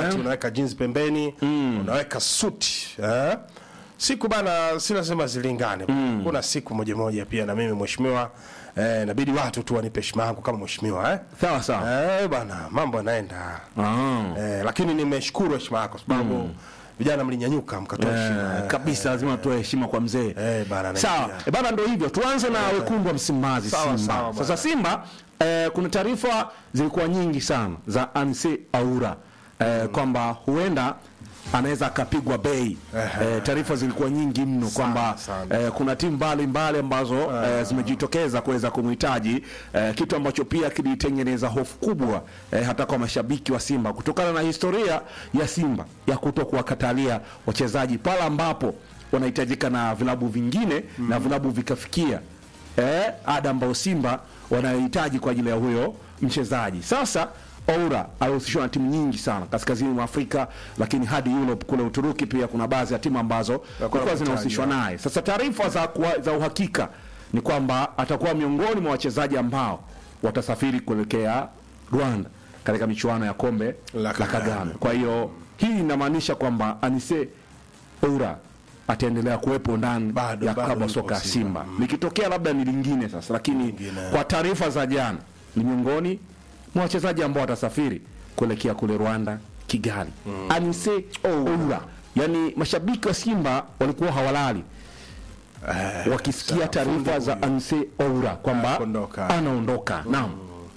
shati unaweka jeans pembeni unaweka suti eh? siku bana si lazima zilingane kuna siku moja moja pia na mimi mheshimiwa eh, inabidi watu tu wanipe heshima yangu kama mheshimiwa eh? sawa sawa Eh, bana mambo yanaenda Ah. eh, lakini nimeshukuru heshima yako kwa sababu vijana mlinyanyuka mkatoa heshima Eh, eh, kabisa lazima tutoe heshima kwa mzee eh, bana sawa naingia. e bana ndo hivyo tuanze na wekundu wa msimbazi Sawa, simba sawa, sasa bana. simba eh, kuna taarifa zilikuwa nyingi sana za anse aura eh, kwamba huenda anaweza akapigwa bei eh, taarifa zilikuwa nyingi mno kwamba sana. eh, kuna timu mbalimbali ambazo eh, zimejitokeza kuweza kumhitaji eh, kitu ambacho pia kilitengeneza hofu kubwa eh, hata kwa mashabiki wa Simba kutokana na historia ya Simba ya kuto kuwakatalia wachezaji pale ambapo wanahitajika na vilabu vingine na vilabu vikafikia eh, ada ambayo Simba wanayohitaji kwa ajili ya huyo mchezaji. Sasa Oura alihusishwa na timu nyingi sana kaskazini mwa Afrika, lakini hadi Europe kule Uturuki pia kuna baadhi ya timu ambazo zilikuwa zinahusishwa naye. Sasa taarifa za, kuwa- za uhakika ni kwamba atakuwa miongoni mwa wachezaji ambao watasafiri kuelekea Rwanda katika michuano ya kombe La la Kagame. Kagame. Kwa hiyo hii inamaanisha kwamba Anise Oura ataendelea kuwepo ndani Bado- ya bado klabu ya yupo soka ya Simba. Simba. Likitokea labda ni lingine sasa, lakini Lingine. kwa taarifa za jana ni miongoni mwa wachezaji ambao watasafiri kuelekea kule Rwanda, Kigali. Anise Oura, yani mashabiki wa Simba walikuwa hawalali wakisikia sawa, taarifa za Anise Oura kwamba Anaondoka. anaondoka. Naam.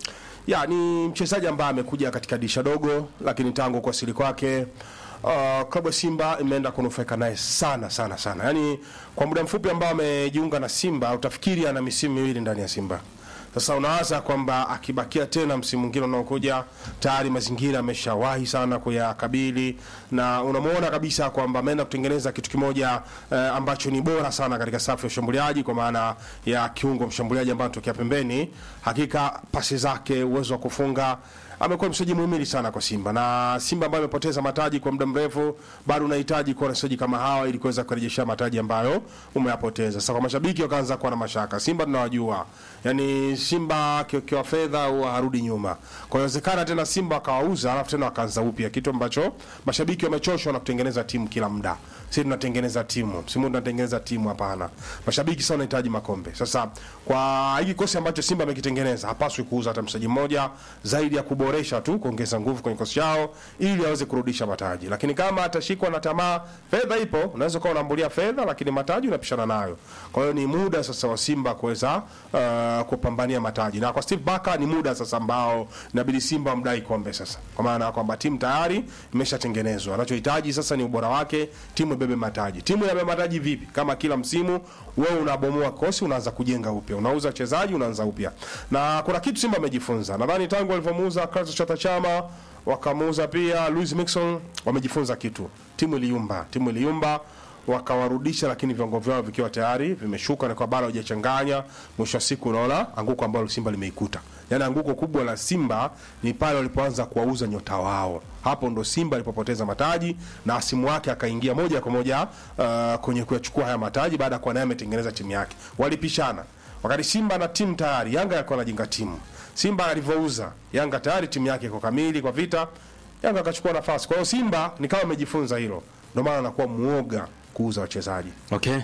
ya ni mchezaji ambaye amekuja katika dirisha dogo, lakini tangu kuwasili kwake uh, klabu ya Simba imeenda kunufaika naye sana sana sana. Yaani kwa muda mfupi ambao amejiunga na Simba utafikiri ana misimu miwili ndani ya Simba. Sasa unawaza kwamba akibakia tena msimu mwingine unaokuja, tayari mazingira ameshawahi sana kuyakabili, na unamwona kabisa kwamba ameenda kutengeneza kitu kimoja eh, ambacho ni bora sana katika safu ya ushambuliaji, kwa maana ya kiungo mshambuliaji ambaye anatokea pembeni. Hakika pasi zake, uwezo wa kufunga amekuwa mchezaji muhimili sana kwa Simba na Simba ambayo imepoteza mataji kwa muda mrefu, bado unahitaji kuwa na wachezaji kama hawa ili kuweza kurejesha mataji ambayo umeyapoteza. Sasa kwa mashabiki wakaanza kuwa na mashaka. Simba tunawajua, yani Simba akiokewa fedha huwa harudi nyuma. Kwa hiyo inawezekana tena Simba akawauza alafu tena wakaanza upya, kitu ambacho mashabiki wamechoshwa na kutengeneza timu kila muda. Sisi tunatengeneza timu, msimu huu tunatengeneza timu, hapana. Mashabiki sasa wanahitaji makombe. Sasa kwa hiki kikosi ambacho Simba amekitengeneza, hapaswi kuuza hata mchezaji mmoja zaidi ya kuboresha tu, kuongeza nguvu kwenye kikosi chao ili aweze kurudisha mataji. Lakini kama atashikwa na tamaa, fedha ipo, unaweza kuwa unambulia fedha, lakini mataji unapishana nayo. Kwa hiyo ni muda sasa wa Simba kuweza uh, kupambania mataji, na kwa Steve Barker ni muda sasa ambao inabidi Simba wamdai kombe sasa, kwa maana ya kwamba timu tayari imeshatengenezwa. Anachohitaji sasa ni ubora wake, timu ibebe mataji. Timu inabeba mataji vipi? Kama kila msimu wewe unabomoa kosi, unaanza kujenga upya, unauza wachezaji, unaanza upya. Na kuna kitu Simba amejifunza, nadhani tangu walivyomuuza Clatous Chota Chama wakamuuza pia Luis Mixon, wamejifunza kitu. Timu iliyumba, timu iliyumba wakawarudisha, lakini viwango vyao vikiwa tayari vimeshuka na kwa bado hajachanganya. Mwisho wa siku unaona anguko ambalo Simba limeikuta, yaani anguko kubwa la Simba ni pale walipoanza kuwauza nyota wao. Hapo ndo Simba alipopoteza mataji na asimu wake akaingia moja kwa moja uh, kwenye kuyachukua haya mataji baada ya kuwa naye ametengeneza timu yake. Walipishana wakati Simba na timu tayari, Yanga alikuwa anajenga timu. Simba alivyouza Yanga tayari timu yake iko kamili kwa vita, Yanga akachukua nafasi. Kwa hiyo Simba ni kama amejifunza hilo, ndio maana anakuwa muoga kuuza wachezaji. Okay.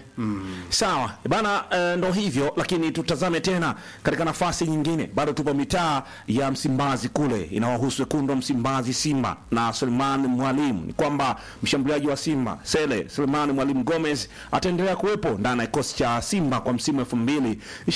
Sawa. Bana eh, ndo hivyo lakini tutazame tena katika nafasi nyingine. Bado tupo mitaa ya Msimbazi kule inawahusu wekundu wa Msimbazi Simba na Suleiman Mwalimu. Ni kwamba mshambuliaji wa Simba Sele Suleiman Mwalimu Gomez ataendelea kuwepo ndani ya kikosi cha Simba kwa msimu 2026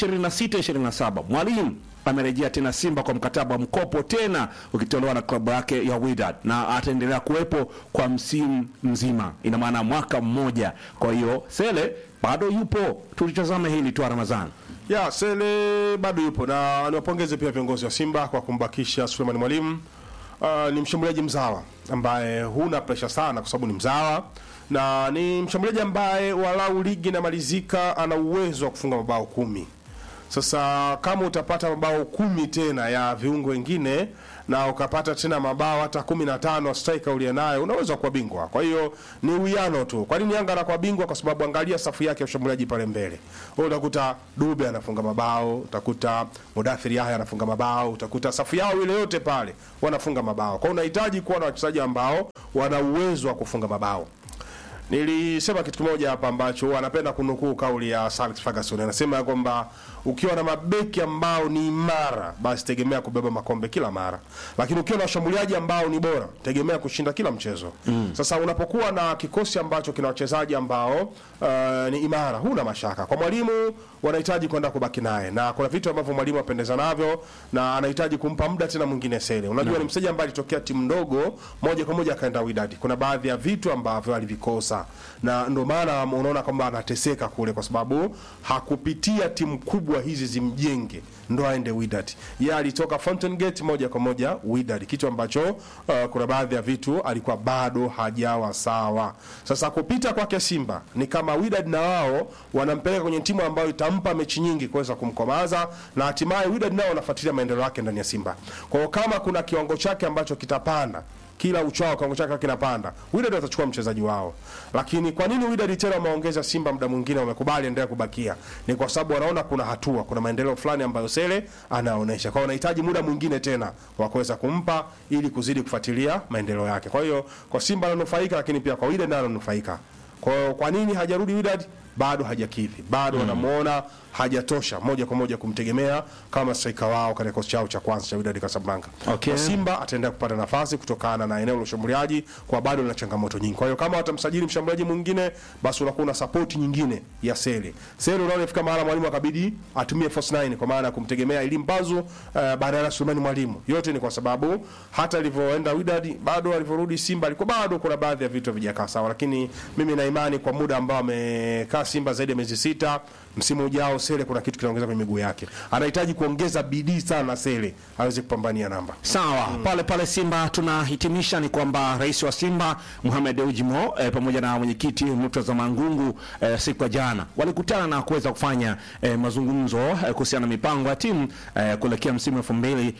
27. Mwalimu amerejea tena Simba kwa mkataba wa mkopo tena ukitolewa na klabu yake ya Wydad na ataendelea kuwepo kwa msimu mzima, ina maana mwaka mmoja. Kwa hiyo Sele bado yupo, tulitazame hili tu Ramadhani. Ya Sele bado yupo na niwapongeze pia viongozi wa Simba kwa kumbakisha Suleiman Mwalimu. Uh, ni mshambuliaji mzawa ambaye huna presha sana kwa sababu ni mzawa na ni mshambuliaji ambaye walau ligi inamalizika ana uwezo wa kufunga mabao kumi. Sasa kama utapata mabao kumi tena ya viungo wengine na ukapata tena mabao hata kumi na tano striker uliye nayo unaweza kuwa bingwa. Kwa hiyo ni uwiano tu. Kwa nini Yanga anakuwa bingwa? Kwa sababu angalia safu yake ya ushambuliaji pale mbele, wewe utakuta Dube anafunga mabao, utakuta Mudathiri Yahya anafunga mabao, utakuta safu yao ile yote pale wanafunga mabao. Kwa hiyo unahitaji kuwa na wachezaji ambao wana uwezo wa kufunga mabao. Nilisema kitu kimoja hapa ambacho anapenda kunukuu kauli ya Sir Alex Ferguson. Anasema ya kwamba ukiwa na mabeki ambao ni imara, basi tegemea kubeba makombe kila mara, lakini ukiwa na washambuliaji ambao ni bora, tegemea kushinda kila mchezo. Sasa unapokuwa na kikosi ambacho kina wachezaji ambao uh, ni imara, huna mashaka. Kwa mwalimu wanahitaji kwenda kubaki naye, na kuna vitu ambavyo mwalimu apendeza navyo, na anahitaji kumpa muda tena mwingine Sele. Unajua ni mchezaji ambaye alitokea timu ndogo moja kwa moja akaenda Wydad. Kuna baadhi ya vitu ambavyo alivikosa, na ndio maana unaona kwamba anateseka kule, kwa sababu hakupitia timu kubwa hizi zimjenge ndo aende Wydad. Yeye alitoka Fountain Gate moja kwa moja Wydad, kitu ambacho uh, kuna baadhi ya vitu alikuwa bado hajawa sawa. Sasa kupita kwake Simba ni kama Wydad na wao wanampeleka kwenye timu ambayo itampa mechi nyingi kuweza kumkomaza, na hatimaye Wydad nao wanafuatilia maendeleo yake ndani ya Simba. Kwa hiyo kama kuna kiwango chake ambacho kitapanda kila uchao kiwango chake kinapanda, Wydad watachukua mchezaji wao. Lakini kwa nini Wydad tena wameongeza Simba muda mwingine wamekubali endelea kubakia? Ni kwa sababu wanaona kuna hatua, kuna maendeleo fulani ambayo Sele anaonesha. Kwa hiyo wanahitaji muda mwingine tena wa kuweza kumpa ili kuzidi kufuatilia maendeleo yake. Kwa hiyo kwa Simba ananufaika, lakini pia kwa Wydad naye ananufaika. Kwa hiyo kwa nini hajarudi Wydad? Bado hajakidhi, bado wanamuona hajatosha moja kwa moja kumtegemea kama striker wao katika kikosi chao cha kwanza cha Wydad Casablanca. Okay. Kwa Simba ataendelea kupata nafasi kutokana na eneo la ushambuliaji kwa bado na changamoto nyingi. Kwa hiyo kama watamsajili mshambuliaji mwingine, basi unakuwa na support nyingine ya Sele. Sele unaona ifika mahala mwalimu akabidi atumie force 9 kwa maana ya kumtegemea Elim Bazu uh, badala ya Sulemani Mwalimu. Yote ni kwa sababu hata alivyoenda Wydad bado alivyorudi Simba alikuwa bado kuna baadhi ya vitu havijakaa sawa, lakini mimi na imani kwa muda ambao amekaa Simba zaidi ya miezi sita, msimu ujao Sele kuna kitu kinaongeza kwenye miguu yake. Anahitaji kuongeza bidii sana Sele aweze kupambania namba. Sawa, pale pale Simba tunahitimisha ni kwamba rais wa Simba Mohamed Ujimo eh, pamoja na mwenyekiti Murtaza Mangungu eh, siku ya jana walikutana na kuweza kufanya eh, mazungumzo eh, kuhusiana na mipango ya timu eh, kuelekea msimu 2026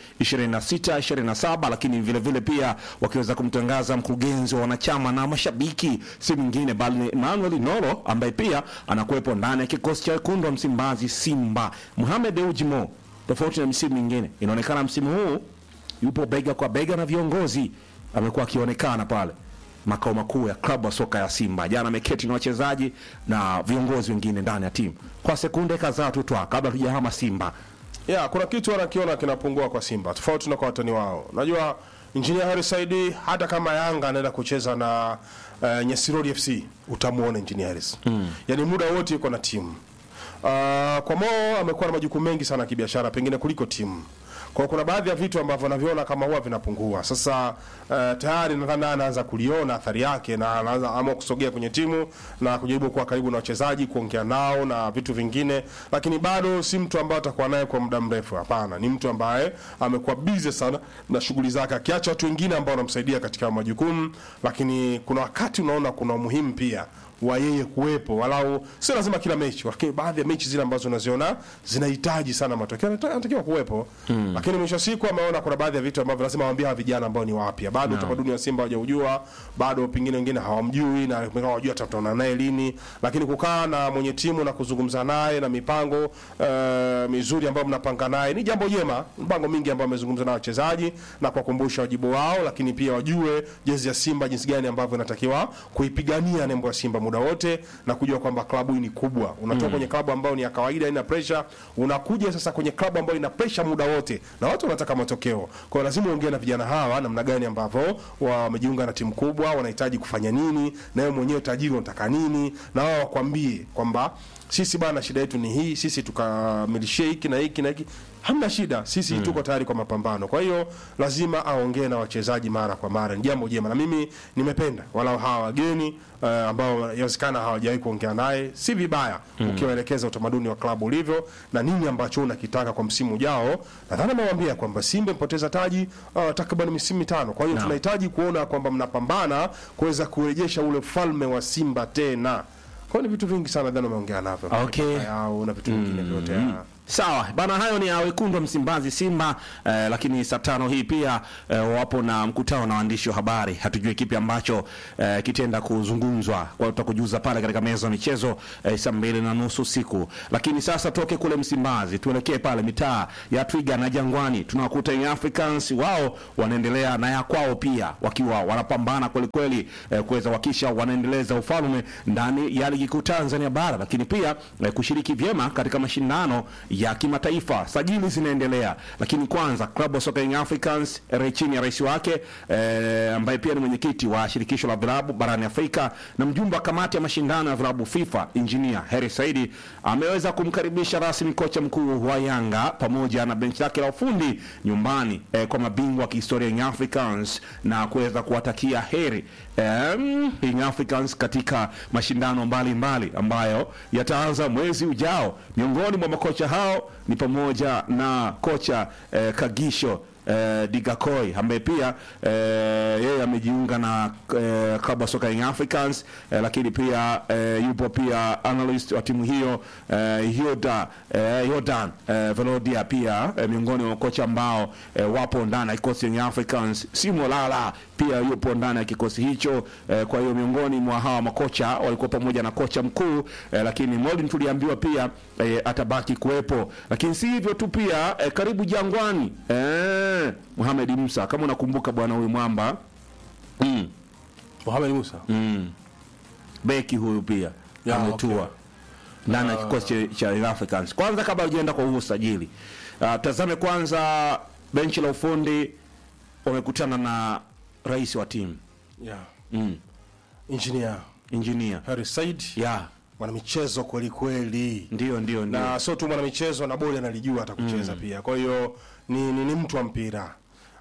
27, lakini vile vile pia wakiweza kumtangaza mkurugenzi wa wanachama na mashabiki, si mwingine bali ni Emmanuel Nolo ambaye pia anakuwepo ndani ya kikosi cha wekundu wa Msimbazi Simba. Mohamed Ujimo, tofauti na msimu mingine, inaonekana msimu huu yupo bega kwa bega na viongozi, amekuwa akionekana pale makao makuu ya klabu ya soka ya Simba. Jana ameketi na wachezaji na viongozi wengine ndani ya timu kwa sekunde kadhaa tu twa kabla tujahama Simba. Ya, kuna kitu wanakiona kinapungua kwa Simba tofauti na kwa watani wao. Najua Engineer Harris Saidi hata kama Yanga anaenda kucheza na uh, Nyesirori FC utamuona Engineer Harris. Mm. Yaani muda wote yuko na timu. Uh, kwa Mo amekuwa na majukumu mengi sana ya kibiashara pengine kuliko timu. Kwa hiyo kuna baadhi ya vitu ambavyo naviona kama huwa vinapungua. Sasa uh, tayari nadhani anaanza kuliona athari yake na anaanza ama kusogea kwenye timu na kujaribu kuwa karibu na wachezaji, kuongea nao na vitu vingine, lakini bado si mtu ambaye atakuwa naye kwa muda mrefu. Hapana, ni mtu ambaye amekuwa busy sana na shughuli zake, akiacha watu wengine ambao wanamsaidia katika majukumu, lakini kuna wakati unaona kuna umuhimu pia wa yeye kuwepo walau, sio lazima kila mechi, lakini baadhi ya mechi zile ambazo unaziona zinahitaji sana matokeo anata- anatakiwa kuwepo mm. Lakini mwisho wa siku ameona kuna baadhi ya vitu ambavyo lazima waambie hawa vijana ambao ni wapya bado utamaduni wa Simba hawajaujua bado, pengine wengine hawamjui na pengine hawajui tutaona naye lini, lakini kukaa na mwenye timu na kuzungumza naye na mipango uh, mizuri ambayo mnapanga naye ni jambo jema. Mpango mingi ambayo amezungumza na wachezaji na kuwakumbusha wajibu wao, lakini pia wajue jezi ya Simba jinsi gani ambavyo inatakiwa kuipigania nembo ya Simba muda wote na kujua kwamba klabu hii ni kubwa. Unatoka kwenye klabu ambayo ni ya kawaida ina pressure, unakuja sasa kwenye klabu ambayo ina pressure muda wote na watu wanataka matokeo. Kwa hiyo lazima uongee na vijana hawa namna gani ambavyo wamejiunga na timu kubwa, wanahitaji kufanya nini, na wewe mwenyewe tajiri unataka nini, na wao wakwambie kwamba sisi bana, shida yetu ni hii, sisi tukamilishie hiki na hiki na hiki. Hamna shida, sisi tuko tayari kwa mapambano. Kwa hiyo lazima aongee na wachezaji mara kwa mara, ni jambo jema, na mimi nimependa walau hawa wageni uh, ambao inawezekana hawajawahi kuongea naye, si vibaya ukiwaelekeza utamaduni wa klabu ulivyo na nini ambacho unakitaka kwa msimu ujao. Nadhani amewaambia kwamba Simba mpoteza taji uh, takriban misimu mitano, kwa hiyo tunahitaji kuona kwamba mnapambana kuweza kurejesha ule ufalme wa Simba tena. Kwa hiyo ni vitu vingi sana nadhani wameongea navyo Okay. yao na vitu vingine vyote. Sawa bana, hayo ni ya wekundu wa Msimbazi Simba eh, lakini saa tano hii pia eh, wapo na mkutano na waandishi wa habari. Hatujui kipi ambacho eh, kitenda kuzungumzwa, kwa hiyo tutakujuza pale katika meza ya michezo eh, saa mbili na nusu usiku. Lakini sasa toke kule Msimbazi tuelekee pale mitaa ya Twiga na Jangwani, tunawakuta Young Africans, wao wanaendelea na ya kwao pia, wakiwa wanapambana kwelikweli eh, kuweza kuhakikisha wanaendeleza ufalme ndani ya ligi kuu Tanzania bara, lakini pia eh, kushiriki vyema katika mashindano ya kimataifa. Sajili zinaendelea, lakini kwanza klabu ya soka Young Africans eh, chini ya rais wake eh, ambaye pia ni mwenyekiti wa shirikisho la vilabu barani Afrika na mjumbe wa kamati ya mashindano ya vilabu FIFA Engineer Heri Saidi ameweza kumkaribisha rasmi kocha mkuu wa Yanga pamoja na benchi lake la ufundi nyumbani eh, kwa mabingwa wa kihistoria Young Africans na kuweza kuwatakia heri em, Young Africans katika mashindano mbalimbali mbali ambayo yataanza mwezi ujao. Miongoni mwa makocha hao ni pamoja na kocha eh, Kagisho eh, Digakoi ambaye pia eh, yeye amejiunga na eh, klabu ya soka Young Africans eh, lakini pia eh, yupo pia analyst wa timu hiyo eh, Yoda eh, Yordan eh, Velodia pia eh, miongoni mwa makocha ambao eh, wapo ndani ya kikosi Young Africans. Simo Lala pia yupo ndani ya kikosi hicho eh, kwa hiyo miongoni mwa hawa makocha walikuwa pamoja na kocha mkuu eh, lakini Molin tuliambiwa pia eh, atabaki kuwepo, lakini si hivyo tu pia eh, karibu Jangwani eh, Mohamed Musa kama unakumbuka bwana huyu mwamba mm, Mohamed Musa mm, beki huyu pia Ya, ametua okay. ndani ya kikosi cha- cha Young Africans. Kwanza kabla hujaenda kwa huu usajili uh, tazame kwanza benchi la ufundi wamekutana na rais wa timu yeah. mm, Engineer engineer Harry Said ya mwanamichezo kweli kweli, ndio ndio ndio na sio tu mwanamichezo na bodi analijua hata kucheza pia. Kwa hiyo ni, ni, ni mtu wa mpira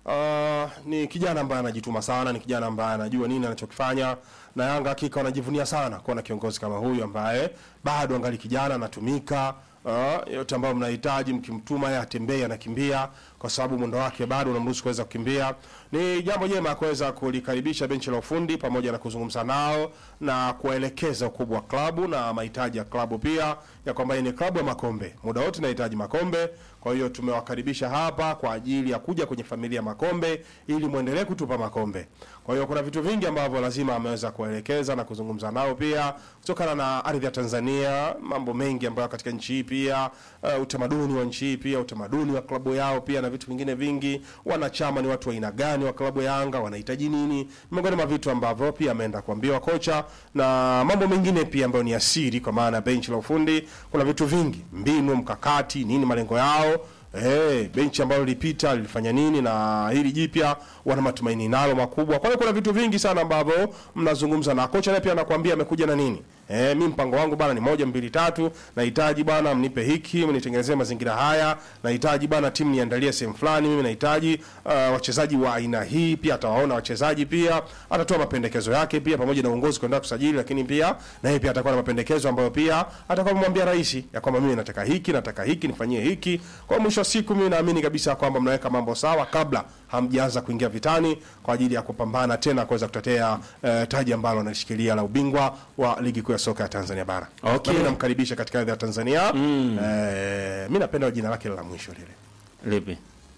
uh, ni kijana ambaye anajituma sana, ni kijana ambaye anajua nini anachokifanya, na Yanga hakika wanajivunia sana kuwa na kiongozi kama huyu ambaye bado angali kijana anatumika. Uh, yote ambayo mnahitaji mkimtuma yeye atembee anakimbia kwa sababu mwendo wake bado unamruhusu kuweza kukimbia. Ni jambo jema kuweza kulikaribisha benchi la ufundi pamoja na kuzungumza nao na kuwaelekeza ukubwa wa klabu na mahitaji ya klabu pia, ya kwamba hii ni klabu ya makombe, muda wote inahitaji makombe. Kwa hiyo tumewakaribisha hapa kwa ajili ya kuja kwenye familia ya makombe ili muendelee kutupa makombe. Kwa hiyo kuna vitu vingi ambavyo lazima ameweza kuwaelekeza na kuzungumza nao pia kutokana na ardhi ya Tanzania, mambo mengi ambayo katika nchi hii pia uh, utamaduni wa nchi hii pia utamaduni wa klabu yao pia na vitu vingine vingi. Wanachama ni watu wa aina gani wa klabu ya Yanga, wanahitaji nini, miongoni mwa vitu ambavyo pia ameenda kuambiwa kocha na mambo mengine pia ambayo ni asiri, kwa maana benchi la ufundi kuna vitu vingi, mbinu, mkakati, nini malengo yao Eh, benchi ambalo lilipita lilifanya nini na hili jipya wana matumaini nalo makubwa. Kwa hiyo kuna vitu vingi sana ambavyo mnazungumza na kocha, naye pia anakuambia amekuja na nini. Eh, mimi mpango wangu bana ni moja mbili tatu, nahitaji bana mnipe hiki, mnitengenezee mazingira haya, nahitaji bana timu niandalie sehemu fulani, mimi nahitaji uh, wachezaji wa aina hii, pia atawaona wachezaji pia, atatoa mapendekezo yake pia pamoja na uongozi kwenda kusajili, lakini pia na yeye pia atakuwa na mapendekezo ambayo pia atakuwa amemwambia rais ya kwamba mimi nataka hiki, nataka hiki, nifanyie hiki. Kwa mwisho wa siku mimi naamini kabisa kwamba mnaweka mambo sawa kabla hamjaanza kuingia vitani kwa ajili ya kupambana tena kuweza kutetea eh, taji ambalo analishikilia la ubingwa wa ligi kuu ya soka ya Tanzania bara. Okay. Na mimi namkaribisha katika ardhi ya Tanzania. Mm. Eh, mimi napenda jina lake la mwisho lile. lipi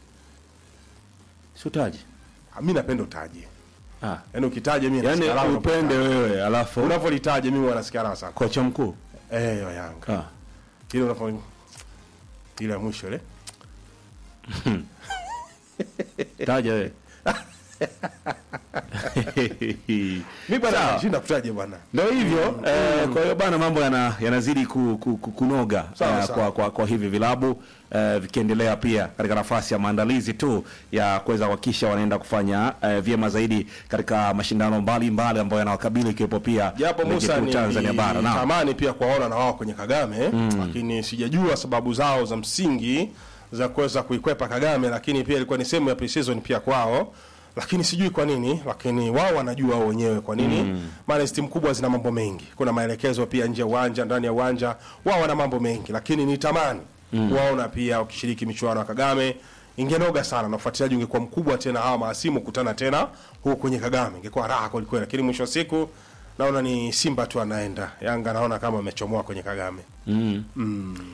sutaji Ah, Mimi napenda utaje. ah. Yaani ukitaja mimi yani nasikia raha upende unapolitaja. wewe alafu Unapolitaja mimi wanasikia raha sana. kocha mkuu Eh, wa Yanga. ah. Ile unapo ile ya mwisho ile. taja wewe Mimi bwana Sawa. shinda kutaja bwana. Ndio hivyo eh, kwa hiyo bana mambo yana, yanazidi ku, ku, ku, kunoga Sawa, eh, sawa. kwa, kwa, kwa hivi vilabu eh, vikiendelea pia katika nafasi ya maandalizi tu ya kuweza kuhakikisha wanaenda kufanya eh, vyema zaidi katika mashindano mbalimbali ambayo yanawakabili ikiwepo pia Japo ligi Musa kuu ni Tanzania bara naam. tamani pia kuwaona na wao kwenye Kagame lakini sijajua sababu zao za msingi za kuweza kuikwepa Kagame, lakini pia ilikuwa ni sehemu ya pre-season pia kwao, lakini sijui kwa nini, lakini wao wanajua wao wenyewe kwa nini. Maana hizi timu kubwa zina mambo mengi, kuna maelekezo pia nje ya uwanja, ndani ya uwanja, wao wana mambo mengi, lakini ni tamani kuwaona pia wakishiriki michuano ya Kagame ingenoga sana na ufuatiliaji ungekuwa mkubwa tena, hawa mahasimu kutana tena huku kwenye Kagame, ingekuwa raha kweli kweli, lakini mwisho wa siku naona ni Simba tu anaenda, Yanga naona kama amechomoa kwenye Kagame.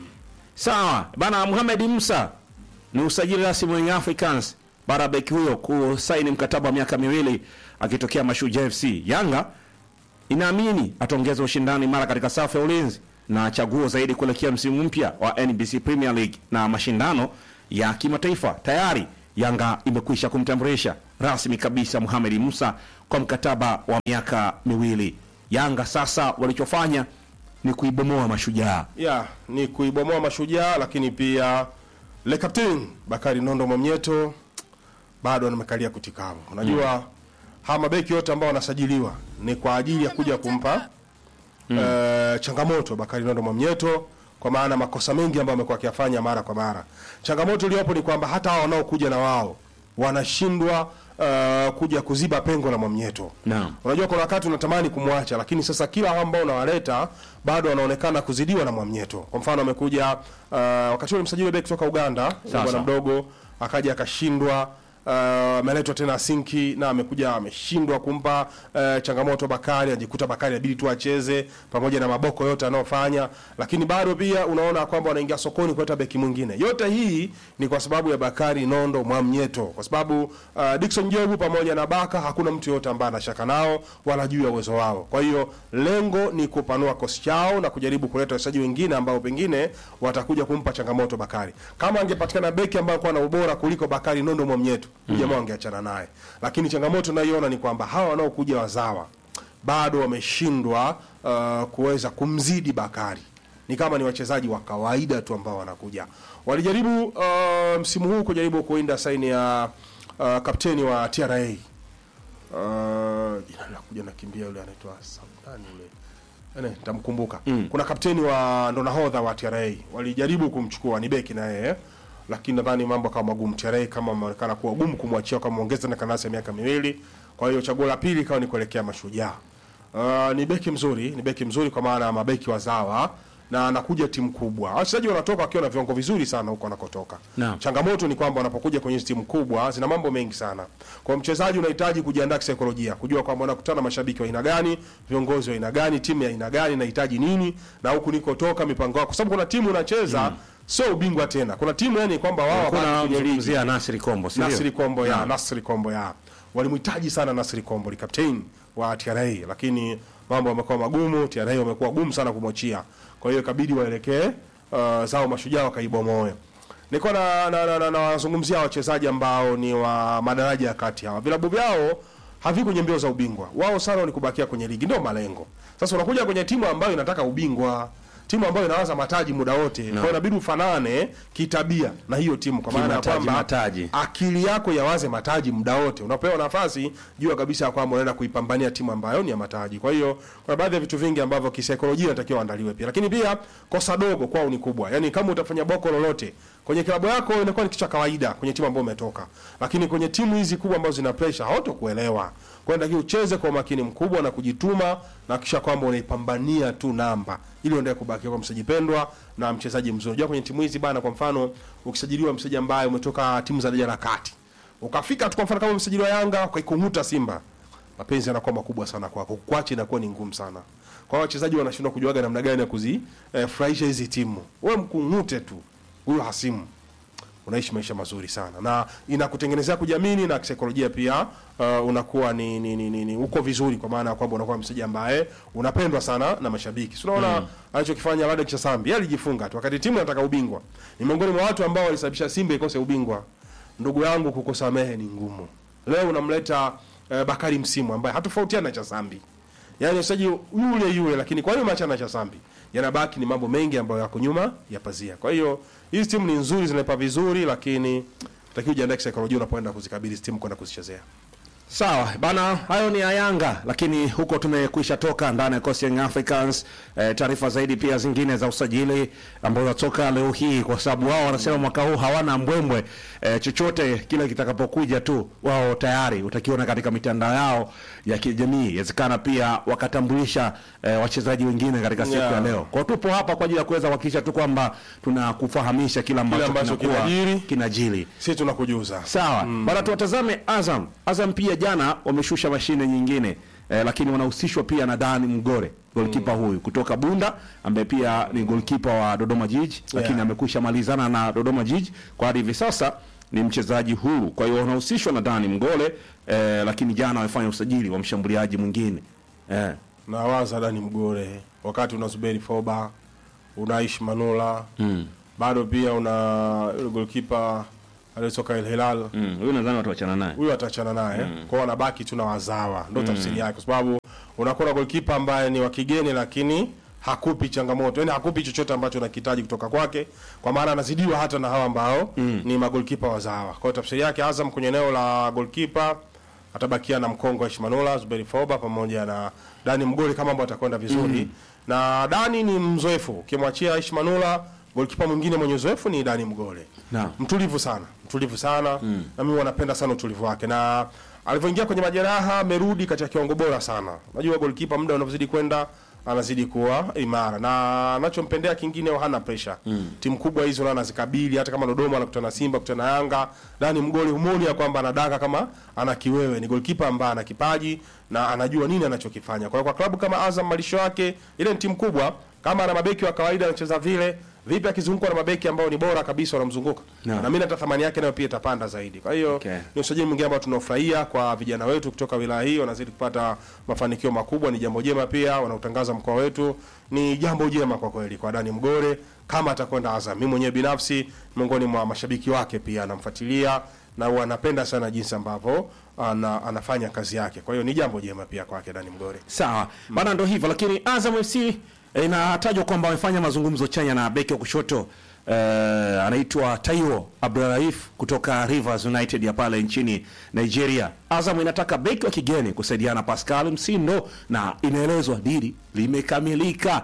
Sawa bana, Mohamed Musa ni usajili rasmi wa Young Africans baada ya beki huyo kusaini mkataba wa miaka miwili akitokea Mashujaa FC. Yanga inaamini ataongeza ushindani mara katika safu ya ulinzi na chaguo zaidi kuelekea msimu mpya wa NBC Premier League na mashindano ya kimataifa. Tayari Yanga imekwisha kumtambulisha rasmi kabisa Mohamed Musa kwa mkataba wa miaka miwili. Yanga sasa walichofanya ni kuibomoa Mashujaa. ya ni kuibomoa Mashujaa, lakini pia le captain Bakari Nondo Mwamnyeto bado amekalia kutikavu. Unajua hawa mabeki yote ambao wanasajiliwa ni kwa ajili ya kuja kumpa eh, changamoto Bakari Nondo Mwamnyeto, kwa maana makosa mengi ambayo amekuwa akiyafanya mara kwa mara. Changamoto iliyopo ni kwamba hata hao wanaokuja na wao wanashindwa eh, kuja kuziba pengo la Mwamnyeto. Naam. Unajua kuna wakati unatamani kumwacha, lakini sasa kila hao ambao unawaleta bado wanaonekana kuzidiwa na Mwamnyeto. Kwa mfano amekuja uh, wakati ule msajili beki kutoka Uganda, Sawa, bwana sawa. mdogo akaja akashindwa uh, ameletwa tena Sinki na amekuja ameshindwa kumpa uh, changamoto Bakari, ajikuta Bakari inabidi tu acheze pamoja na maboko yote anayofanya, lakini bado pia unaona kwamba wanaingia sokoni kuleta beki mwingine. Yote hii ni kwa sababu ya Bakari Nondo Mwamnyeto, kwa sababu uh, Dickson Jobu pamoja na Baka hakuna mtu yote ambaye anashaka nao wala juu ya uwezo wao. Kwa hiyo lengo ni kupanua kosi chao na kujaribu kuleta wachezaji wengine ambao pengine watakuja kumpa changamoto Bakari. Kama angepatikana beki ambaye alikuwa na ubora kuliko Bakari Nondo Mwamnyeto, mm. jamaa wangeachana naye. Lakini changamoto nayoona ni kwamba hawa wanaokuja wazawa bado wameshindwa uh, kuweza kumzidi Bakari. Ni kama ni wachezaji wa kawaida tu ambao wanakuja. Walijaribu uh, msimu huu kujaribu kuinda saini ya uh, kapteni wa TRA Uh, jina linakuja nakimbia yule anaitwa Samdani yule Ene, nitamkumbuka kuna kapteni wa ndo nahodha wa TRA walijaribu kumchukua ni beki na yeye lakini nadhani mambo kama magumu TRA kama ameonekana kuwa gumu kumwachia kama ongeza na kanasi ya miaka miwili kwa hiyo chaguo la pili ikawa ni kuelekea mashujaa uh, ni beki mzuri ni beki mzuri kwa maana ya mabeki wazawa na anakuja timu kubwa wachezaji wanatoka wakiwa na viwango vizuri sana huko wanakotoka Naam. changamoto ni kwamba wanapokuja kwenye hizi timu kubwa zina mambo mengi sana kwa mchezaji unahitaji kujiandaa kisaikolojia kujua kwamba unakutana na mashabiki wa aina gani viongozi wa aina gani timu ya aina gani nahitaji nini na huku nikotoka mipango yako kwa sababu kuna timu unacheza sio ubingwa tena kuna timu yani kwamba wao Kuna wabaki kwenye ligi mzungumzia Nasri Kombo, si ndio? Nasri Kombo ya Naam. Nasri Kombo ya walimhitaji sana Nasri Kombo ni captain wa TRA lakini mambo yamekuwa magumu TRA wamekuwa gumu sana kumwachia kwa hiyo ikabidi waelekee uh, zao mashujaa wakaibomoe nilikuwa na na, na, na, na wazungumzia wachezaji ambao ni wa madaraja ya kati hawa vilabu vyao havi kwenye mbio za ubingwa wao sana ni kubakia kwenye ligi ndio malengo sasa unakuja kwenye timu ambayo inataka ubingwa timu ambayo inawaza mataji muda wote kwa hiyo inabidi ufanane kitabia na hiyo timu kwa maana ya Kimataji, kwamba mataji. akili yako yawaze mataji muda wote. Unapewa nafasi, jua kabisa ya kwamba unaenda kuipambania timu ambayo ni ya mataji. Kwa hiyo kuna baadhi ya vitu vingi ambavyo kisaikolojia inatakiwa waandaliwe pia, lakini pia kosa dogo kwao ni kubwa. Yani kama utafanya boko lolote kwenye klabu yako inakuwa ni kitu cha kawaida kwenye timu ambayo umetoka, lakini kwenye timu hizi kubwa ambazo zina pressure hawatokuelewa. Kwa hiyo inatakiwa ucheze kwa umakini mkubwa na kujituma na kisha kwamba unaipambania tu namba ili uendelee kubaki kwa mchezaji pendwa na mchezaji mzuri. Unajua kwenye timu hizi bana, kwa mfano ukisajiliwa mchezaji ambaye umetoka timu za daraja la kati ukafika tu kwa mfano kama msajili wa Yanga ukaikunguta Simba, mapenzi yanakuwa makubwa sana kwako, kuacha inakuwa ni ngumu sana. Kwa hiyo wachezaji wanashindwa kujuaga namna gani ya kuzifurahisha hizi timu. Wewe mkungute tu huyo hasimu unaishi maisha mazuri sana na inakutengenezea kujiamini na kisaikolojia pia uh, unakuwa ni, ni, ni, ni, ni uko vizuri kwa maana ya kwamba unakuwa mchezaji ambaye unapendwa sana na mashabiki. Si unaona alichokifanya Ladek Chasambi, yeye alijifunga tu wakati timu inataka ubingwa. Ni miongoni mwa watu ambao walisababisha Simba ikose ubingwa. Ndugu yangu, kukusamehe ni ngumu. Leo unamleta uh, Bakari Msimu ambaye hatofautiana na Chasambi. Yaani mchezaji yule yule lakini kwa hiyo maachana na Chasambi. Yanabaki ni mambo mengi ambayo yako nyuma ya pazia. Kwa hiyo hizi timu ni nzuri zinaipa vizuri lakini takiwa ujiandae kisaikolojia unapoenda kuzikabili hizi timu kwenda kuzichezea. Sawa bana, hayo ni ya Yanga, lakini huko tumekwisha toka ndani ya Coast Young Africans. E, taarifa zaidi pia zingine za usajili ambazo zinatoka leo hii, kwa sababu wao wanasema mwaka huu hawana mbwembwe e, chochote kile kitakapokuja tu wao tayari utakiona katika mitandao yao ya kijamii. Inawezekana pia wakatambulisha e, wachezaji wengine katika siku Yeah. ya leo. Kwa hiyo tupo hapa kwa ajili ya kuweza kuhakikisha tu kwamba tunakufahamisha kila ambacho, ambacho kinakuwa kinajiri. kinajiri. Sisi tunakujuza. Sawa bana, tuwatazame Azam. Azam pia jana wameshusha mashine nyingine eh, lakini wanahusishwa pia na Dani Mgore golkipa huyu kutoka Bunda ambaye pia ni golkipa wa Dodoma Jiji lakini Yeah. amekwisha malizana na Dodoma Jiji kwa hadi hivi sasa ni mchezaji huru. Kwa hiyo wanahusishwa na Dani Mgole eh, lakini jana wamefanya usajili wa mshambuliaji mwingine eh. na waza Dani Mgore, wakati una Zuberi Foba, una Aishi Manula bado pia una yule goalkeeper aliyetoka El Hilal Mm, huyu nadhani watu wachana naye. huyu ataachana naye kwa hiyo wanabaki tu na wazawa, ndio tafsiri yake, kwa sababu unakuwa na goalkeeper ambaye ni wa kigeni lakini hakupi changamoto, yani hakupi chochote ambacho unakihitaji kutoka kwake, kwa maana anazidiwa hata na hawa ambao ni magolkipa wazawa. Kwa hiyo tafsiri yake Azam kwenye eneo la goalkeeper atabakia na Mkongo Aishi Manula, Zuberi Foba pamoja na Dani Mgoli kama ambao atakwenda vizuri. Na Dani ni mzoefu, ukimwachia Aishi Manula, goalkeeper mwingine mwenye uzoefu ni Dani Mgole Naam. mtulivu sana mtulivu sana na mimi wanapenda sana utulivu wake na alivyoingia kwenye majeraha amerudi katika kiwango bora sana najua golkipa muda unavyozidi kwenda anazidi kuwa imara na anachompendea kingine hana pressure timu kubwa hizo na anazikabili hata kama Dodoma anakutana na Simba kutana na Yanga Dani Mgoli humoni ya kwamba anadaka kama ana kiwewe ni golkipa ambaye ana kipaji na anajua nini anachokifanya kwa hiyo kwa klabu kama Azam malisho yake ile ni timu kubwa kama ana mabeki wa kawaida anacheza vile vipi akizungukwa na mabeki ambao ni bora kabisa wanamzunguka Naam. na mimi hata thamani yake nayo pia itapanda zaidi. Kwa hiyo Okay. ni usajili mwingine ambao tunaofurahia kwa vijana wetu kutoka wilaya hii, wanazidi kupata mafanikio makubwa. Ni jambo jema pia, wanautangaza mkoa wetu, ni jambo jema kwa kweli kwa Dani Mgore kama atakwenda Azam. Mimi mwenyewe binafsi miongoni mwa mashabiki wake pia anamfuatilia na wanapenda sana jinsi ambavyo ana, anafanya kazi yake. Kwa hiyo ni jambo jema pia kwake Dani Mgore. Sawa bana, ndo hivyo lakini Azam FC eh, inatajwa kwamba wamefanya mazungumzo chanya na beki wa kushoto eh, anaitwa Taiwo Abdulraif kutoka Rivers United ya pale nchini Nigeria. Azam inataka beki wa kigeni kusaidiana na Pascal Msindo na inaelezwa dili limekamilika.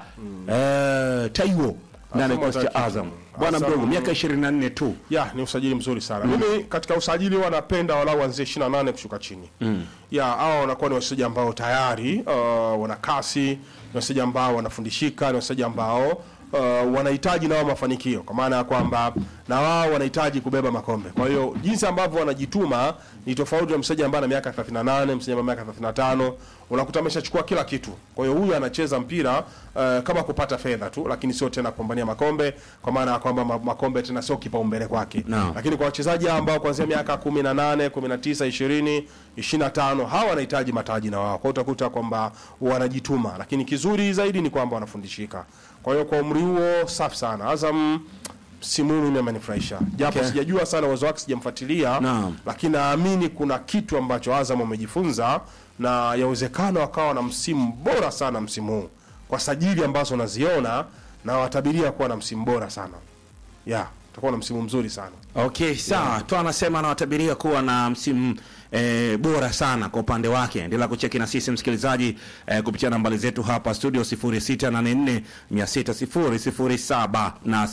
Eh, Taiwo ndani ya kikosi cha hataki. Azam, bwana Azam- mdogo, miaka 24 tu. ya ni usajili mzuri sana mimi katika usajili huwa napenda walau wanzie 28 kushuka chini ya hao wanakuwa ni wachezaji ambao tayari uh, wana kasi ni wachezaji ambao wanafundishika ni wachezaji ambao uh, wanahitaji nao mafanikio kwa maana ya kwamba na wao wanahitaji kubeba makombe kwa hiyo jinsi ambavyo wanajituma ni tofauti na mchezaji ambaye ana miaka 38 mchezaji ambaye ana miaka 35 unakuta ameshachukua kila kitu kwa hiyo huyu anacheza mpira uh, kama kupata fedha tu lakini sio tena kupambania makombe kwa maana ya kwamba ma- makombe tena sio kipaumbele kwake Naam. lakini kwa wachezaji ambao kuanzia miaka 18 19 20 25 hawa wanahitaji mataji na wao kwa hiyo utakuta kwamba wanajituma lakini kizuri zaidi ni kwamba wanafundishika kwa hiyo kwa umri huo safi sana Azam msimu huu mimi amenifurahisha japo Okay. sijajua sana uwezo wake sijamfuatilia Naam. lakini naamini kuna kitu ambacho Azam wamejifunza na yawezekana wakawa na msimu bora sana msimu huu kwa sajili ambazo naziona na watabiria kuwa na msimu bora sana ya utakuwa na msimu mzuri sana Okay, sawa. Tu anasema anawatabiria kuwa na msimu eh, bora sana kwa upande wake. Endelea kucheki na sisi msikilizaji eh, kupitia nambari zetu hapa studio 0684 600 na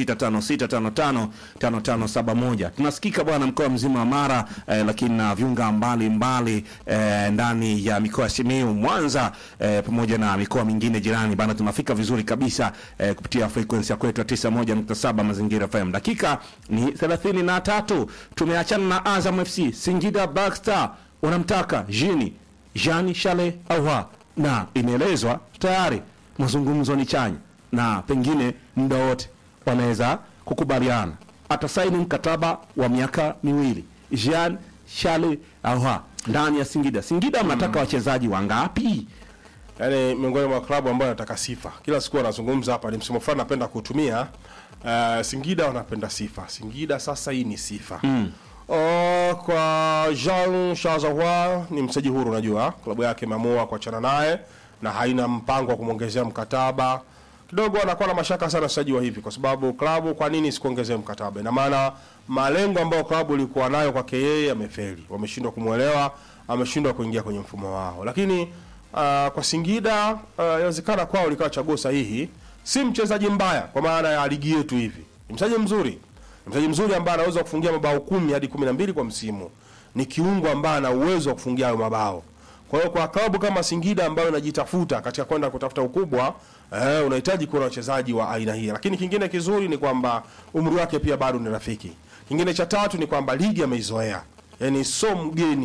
0656555571. Tunasikika bwana mkoa mzima wa Mara eh, lakini na viunga mbalimbali eh, ndani ya mikoa ya Simiyu, Mwanza eh, pamoja na mikoa mingine jirani bana, tunafika vizuri kabisa eh, kupitia frequency ya kwetu ya 91.7 Mazingira FM. Dakika ni 33, tumeachana na Azam FC. Singida Black Star wanamtaka Jini Jean Shale Awa, na inaelezwa tayari mazungumzo ni chanya na pengine muda wote wanaweza kukubaliana, atasaini mkataba wa miaka miwili Jean Shale Awa ndani ya Singida. Singida mnataka wachezaji wangapi? yaani miongoni mwa klabu ambayo anataka sifa kila siku anazungumza hapa ni msimu fulani napenda kuutumia uh, Singida wanapenda sifa Singida sasa hii ni sifa mm. Uh, kwa Jean Shazahwa ni mchezaji huru unajua klabu yake imeamua kuachana naye na haina mpango wa kumwongezea mkataba kidogo anakuwa na mashaka sana wachezaji wa hivi kwa sababu klabu kwa nini sikuongezea mkataba ina maana malengo ambayo klabu ilikuwa nayo kwake yeye amefeli wameshindwa kumwelewa ameshindwa kuingia kwenye mfumo wao lakini uh, kwa Singida uh, inawezekana kwao likawa chaguo sahihi. Si mchezaji mbaya kwa maana ya ligi yetu hivi, ni mchezaji mzuri, ni mchezaji mzuri ambaye anaweza kufungia mabao kumi hadi kumi na mbili kwa msimu. Ni kiungo ambaye ana uwezo wa kufungia hayo mabao. Kwa hiyo kwa klabu kama Singida ambayo inajitafuta katika kwenda kutafuta ukubwa eh, unahitaji kuwa na wachezaji wa aina hii. Lakini kingine kizuri ni kwamba umri wake pia bado ni rafiki. Kingine cha tatu ni kwamba ligi ameizoea, yaani so mgeni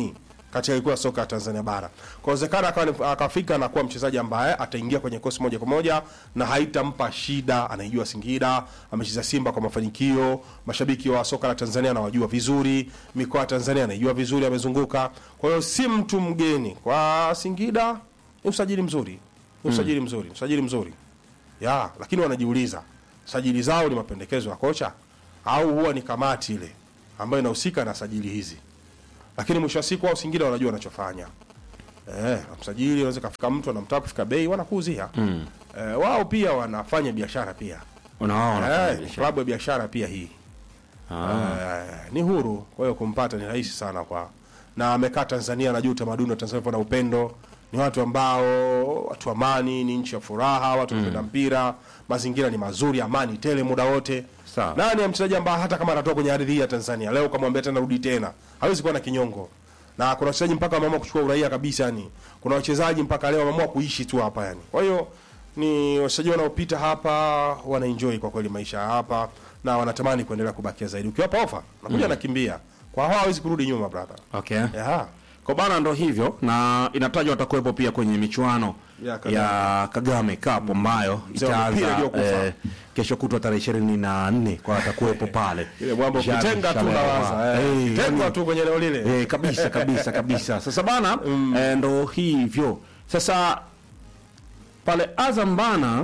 katika ligi kuu ya soka ya Tanzania bara. Kwa uwezekano akawa ni- akafika na kuwa mchezaji ambaye ataingia kwenye kosi moja kwa moja na haitampa shida. Anaijua Singida, amecheza Simba kwa mafanikio, mashabiki wa soka la Tanzania anawajua vizuri, mikoa ya Tanzania anaijua vizuri, amezunguka. Kwa hiyo si mtu mgeni kwa Singida. Ni usajili mzuri, ni usajili mzuri, usajili mzuri ya, lakini wanajiuliza sajili zao ni mapendekezo ya kocha au huwa ni kamati ile ambayo inahusika na sajili hizi lakini mwisho wa siku wao Singida wanajua wanachofanya. Eh, msajili unaweza kafika mtu anamtaka kufika bei wanakuuzia. Mm. Eh, wao pia wanafanya biashara pia. unaona Eh, ni klabu ya biashara pia hii. Eh, ni huru, kwa hiyo kumpata ni rahisi sana kwa na amekaa Tanzania, anajua utamaduni wa Tanzania na upendo. Ni watu ambao watu amani, ni nchi ya furaha, watu wanapenda mpira, mazingira ni mazuri, amani tele muda wote. Sawa. Nani ya mchezaji ambaye hata kama anatoka kwenye ardhi hii ya Tanzania leo ukamwambia tena rudi tena, hawezi kuwa na kinyongo. Na kuna wachezaji mpaka wameamua kuchukua uraia kabisa yani. Kuna wachezaji mpaka leo wameamua kuishi tu hapa yani. Kwa hiyo ni wachezaji wanaopita hapa wanaenjoy kwa kweli maisha ya hapa na wanatamani kuendelea kubakia zaidi. Ukiwapa ofa, nakuja nakimbia. Kwa hao hawezi kurudi nyuma brother. okay. Yeah. Kwa bana ndo hivyo na inatajwa watakuwepo pia kwenye michuano Ya Kagame. ya Kagame Cup ambayo Mzee wa mpira itaanza aliyokufa. eh, kesho kutwa tarehe ishirini na nne kwa watakuwepo pale Ile mambo Shabi kutenga tu Shalewa. nawaza. Eh, Eh, tengwa yani- tu kwenye eneo lile. Eh, kabisa kabisa kabisa. Sasa bana eh, ndo hivyo. Sasa pale Azam bana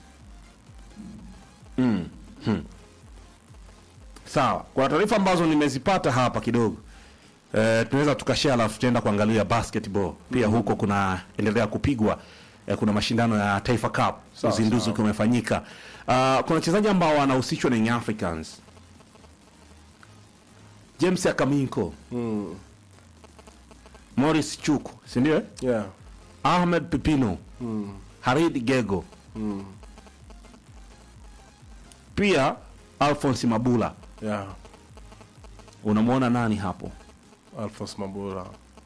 mm, hmm. Sawa, kuna taarifa ambazo nimezipata hapa kidogo eh, tunaweza tukashare, alafu tutaenda kuangalia basketball pia. Huko kuna endelea kupigwa eh, kuna mashindano ya Taifa Cup, Sawa, uzinduzi sawa. ukiwa umefanyika. Ah, kuna wachezaji ambao wanahusishwa na Young Africans, James Akaminko Mm. Morris Chuku, si ndio? eh? Yeah. Ahmed Pipino, Mm. Harid Gego, Mm. pia Alphonse Mabula. Yeah. Unamwona nani hapo Alphonse Mabula.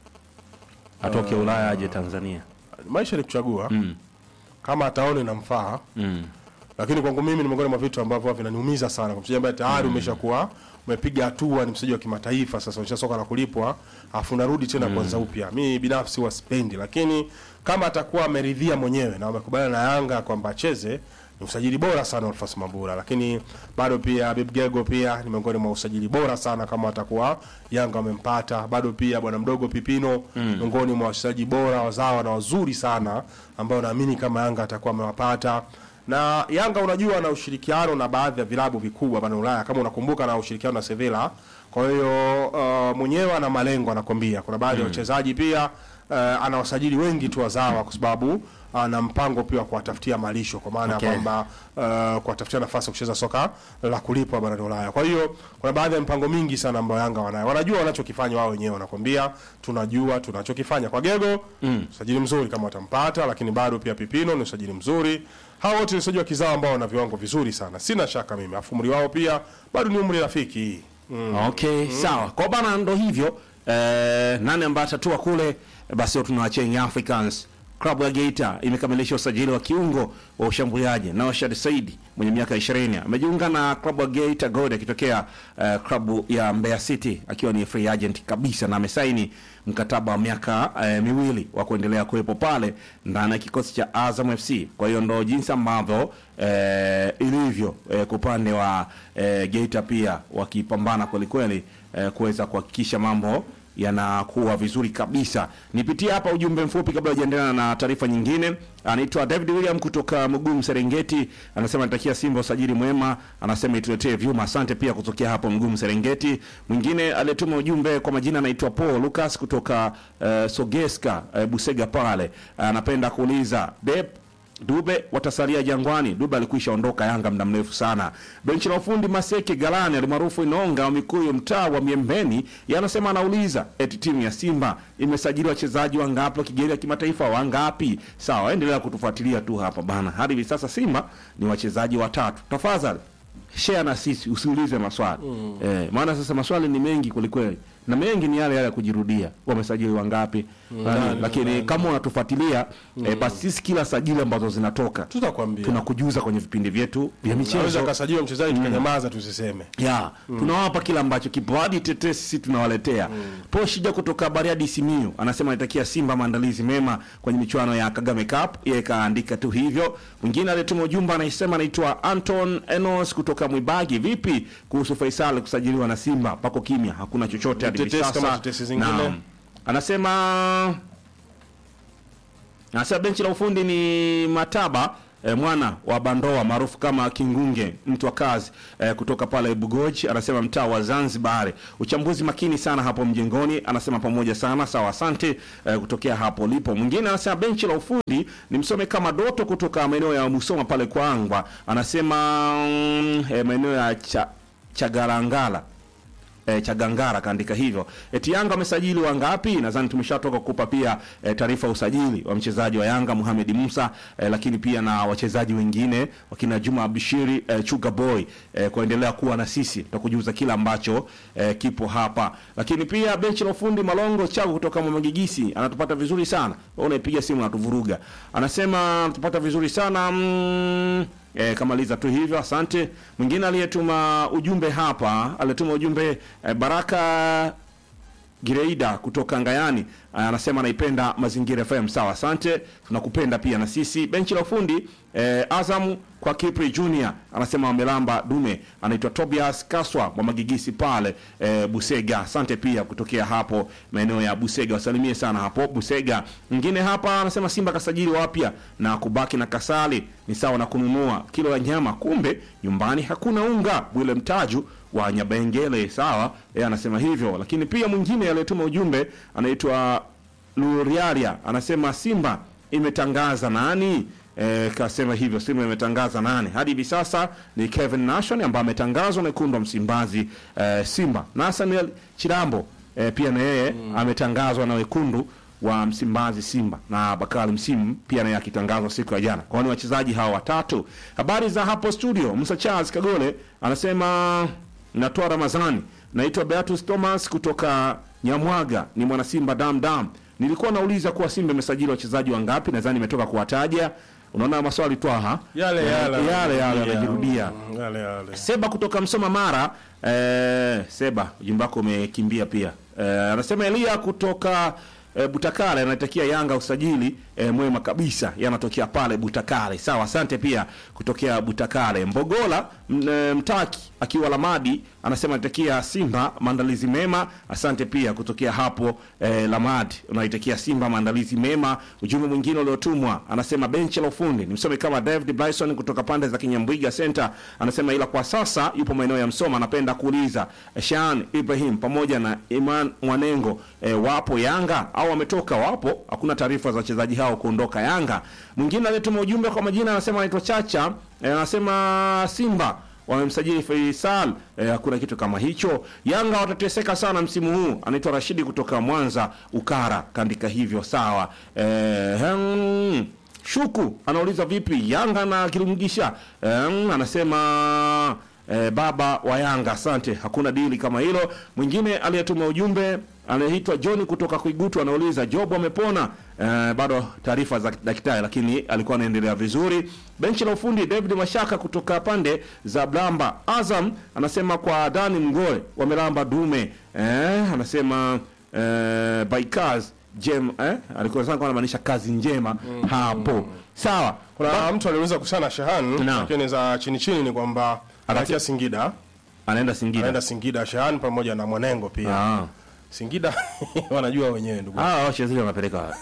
atoke Ulaya aje Tanzania? Maisha ni kuchagua. Mm. Kama ataona inamfaa Mm. lakini kwangu mimi ni miongoni mwa vitu ambavyo huwa vinaniumiza sana kwa mchezaji ambaye tayari umeshakuwa umepiga hatua, ni mchezaji wa kimataifa, sasa unacheza soka la kulipwa, afu unarudi tena kuanza upya. Mimi binafsi huwa sipendi, lakini kama atakuwa ameridhia mwenyewe na wamekubaliana na Yanga kwamba acheze, ni usajili bora sana Alphonse Mabula, lakini bado pia Habib Gego pia ni miongoni mwa usajili bora sana kama atakuwa Yanga wamempata. Bado pia bwana mdogo Pipino miongoni mwa wachezaji bora wazawa na wazuri sana ambao naamini kama Yanga atakuwa amewapata na Yanga unajua na ushirikiano na baadhi ya vilabu vikubwa barani Ulaya, kama unakumbuka, na ushirikiano na Sevilla. Kwa hiyo uh, mwenyewe ana malengo, anakwambia kuna baadhi ya wachezaji pia uh, ana wasajili wengi tu wazawa, kwa sababu ana mpango pia wa kuwatafutia malisho, kwa maana ya Okay. kwamba uh, kuwatafutia nafasi ya kucheza soka la kulipwa barani Ulaya. Kwa hiyo kuna baadhi ya mipango mingi sana ambayo Yanga wanayo, wanajua wanachokifanya wao wenyewe, wanakwambia tunajua tunachokifanya. Kwa Gego mm. usajili mzuri kama watampata, lakini bado pia Pipino ni usajili mzuri. Hao wote ni wachezaji wa kizao ambao wana viwango vizuri sana, sina shaka mimi. Afu umri wao pia bado ni umri rafiki mm. Okay, sawa. Kwa bana ndo hivyo. Eh, nani ambaye atatua kule basi leo tunawachia Young Africans. Klabu ya Geita imekamilisha usajili wa kiungo wa ushambuliaji Nawashad Saidi mwenye miaka 20 amejiunga na klabu ya Geita Gold akitokea eh, klabu ya Mbeya City akiwa ni free agent kabisa na amesaini mkataba wa miaka eh, miwili wa kuendelea kuwepo pale ndani ya kikosi cha Azam FC. Kwa hiyo ndo jinsi ambavyo eh, ilivyo eh, kwa upande wa eh, Geita pia wakipambana kwelikweli eh, kuweza kuhakikisha mambo yanakuwa vizuri kabisa. Nipitie hapa ujumbe mfupi kabla hujaendelea na taarifa nyingine. Anaitwa David William kutoka Mgumu Serengeti, anasema natakia Simba usajili mwema, anasema ituletee vyuma. Asante pia kutokea hapo Mgumu Serengeti. Mwingine aliyetuma ujumbe kwa majina anaitwa Paul Lucas kutoka uh, Sogeska uh, Busega pale, anapenda kuuliza Dep Dube watasalia Jangwani. Dube alikwisha ondoka Yanga muda mrefu sana. Benchi la ufundi Maseke Galani alimaarufu Inonga wa Mikuyu, mtaa wa Miembeni, yanasema anauliza eti timu ya Simba imesajili wachezaji wangapi wa kigeni wa kimataifa wangapi? Sawa, endelea kutufuatilia tu hapa bana. Hadi hivi sasa Simba ni wachezaji watatu. Tafadhali share na sisi, usiulize maswali eh, maana sasa maswali ni mengi kwelikweli, na mengi ni yale yale ya kujirudia. Wamesajili wangapi? Nani, lakini kama unatufuatilia eh, basi sisi kila sajili ambazo zinatoka tutakwambia tunakujuza kwenye vipindi vyetu vya naweza michezo kasajiliwa mchezaji tukanyamaza tusiseme ya tunawapa kila ambacho kipo hadi tetesi sisi tunawaletea po shija kutoka bariadi simiu anasema anatakia simba maandalizi mema kwenye michuano ya kagame cup yeye kaandika tu hivyo mwingine aliyetuma ujumbe anasema anaitwa anton enos kutoka mwibagi vipi kuhusu faisal kusajiliwa na simba pako kimya hakuna chochote hadi hivi Tetesi kama sasa tetesi zingine. Naam. anasema Anasema benchi la ufundi ni Mataba eh, mwana wa Bandoa maarufu kama Kingunge, mtu wa kazi eh, kutoka pale Bugoji, anasema mtaa wa Zanzibar. Uchambuzi makini sana hapo mjengoni, anasema pamoja sana. Sawa, asante eh, kutokea hapo lipo. Mwingine anasema benchi la ufundi ni msome kama Doto kutoka maeneo ya Musoma pale Kwangwa, anasema mm, eh, maeneo ya cha, Chagarangala e, Chagangara kaandika hivyo. Eti Yanga wamesajili wangapi? Nadhani tumeshatoka kukupa pia e, taarifa ya usajili wa mchezaji wa Yanga Mohamed Musa e, lakini pia na wachezaji wengine wakina Juma Abishiri e, Chuga Boy e, kuendelea kuwa na sisi, tutakujuza kila ambacho e, kipo hapa. Lakini pia benchi la ufundi Malongo Chagu kutoka Mwamagigisi anatupata vizuri sana. Wewe unaipiga simu anatuvuruga. Anasema anatupata vizuri sana mm, E, kamaliza tu hivyo, asante. Mwingine aliyetuma ujumbe hapa, aliyetuma ujumbe e, Baraka Gireida kutoka Ngayani anasema anaipenda Mazingira FM. Sawa, asante, tunakupenda pia na sisi. Benchi la ufundi eh, Azam kwa Kipri Junior anasema wamelamba dume, anaitwa Tobias Kaswa wa Magigisi pale eh, Busega. Asante pia kutokea hapo maeneo ya Busega, wasalimie sana hapo Busega. Mwingine hapa anasema Simba kasajili wapya na kubaki na Kasali ni sawa na kununua kilo ya nyama, kumbe nyumbani hakuna unga. Bwile Mtaju wa Nyabengele, sawa, yeye anasema hivyo. Lakini pia mwingine aliyetuma ujumbe anaitwa Luriaria anasema Simba imetangaza nani? E, kasema hivyo Simba imetangaza nani? Hadi hivi sasa ni Kevin Nation ambaye ametangazwa na wekundu wa Msimbazi e, Simba. Nathaniel Chirambo e, pia na yeye ametangazwa na wekundu wa Msimbazi Simba na Bakari Msimu pia naye akitangazwa siku ya jana. Kwa hiyo ni wachezaji hawa watatu. Habari za hapo studio, Musa Charles Kagole anasema natoa Ramazani. Naitwa Beatus Thomas kutoka Nyamwaga, ni mwana Simba dam dam. Nilikuwa nauliza kuwa Simba imesajili wachezaji wangapi, nadhani nimetoka kuwataja. Unaona maswali twaha yale yale yale yale yanajirudia. Mm, yale yale Seba kutoka Msoma Mara. Eh, Seba ujumbe wako umekimbia pia. Eh, anasema Elia kutoka eh, Butakale anatakia Yanga usajili eh, mwema kabisa. Yanatokea pale Butakale. Sawa, asante pia kutokea Butakale. Mbogola m- eh, Mtaki akiwa Lamadi anasema anatakia Simba maandalizi mema. Asante pia kutokea hapo eh, Lamadi unaitakia Simba maandalizi mema. Ujumbe mwingine uliotumwa anasema benchi la ufundi ni msome kama David Bryson kutoka pande za Kinyambwiga Center anasema ila kwa sasa yupo maeneo ya Msoma. Anapenda kuuliza Shan Ibrahim pamoja na Iman Mwanengo eh, wapo Yanga au wametoka? Wapo, hakuna taarifa za wachezaji hao kuondoka Yanga. Mwingine aliyetuma ujumbe kwa majina anasema anaitwa Chacha eh, anasema Simba wamemsajili Faisal eh, hakuna kitu kama hicho. Yanga watateseka sana msimu huu. Anaitwa Rashidi kutoka Mwanza Ukara, kaandika hivyo sawa. Eh, hmm, Shuku anauliza vipi Yanga na Kilungisha eh, anasema eh, baba wa Yanga, asante, hakuna dili kama hilo. Mwingine aliyetuma ujumbe anaitwa John kutoka Kuigutu anauliza Job amepona? Eh, bado taarifa za daktari, lakini alikuwa anaendelea vizuri. Benchi la ufundi David Mashaka kutoka pande za Blamba Azam anasema kwa Dani Mgoe wamelamba dume eh, anasema eh, Baikaz Jem eh, alikuwa sasa anamaanisha kazi njema hapo. Sawa. kuna mtu aliuliza kuhusiana na Shahan Naam. lakini za chini chini ni kwamba anatia Singida Anaenda Singida. anaenda Singida Shahan pamoja na Mwanengo pia Ah. Singida wanajua wenyewe ndugu Ah, wachezaji wanapeleka wapi?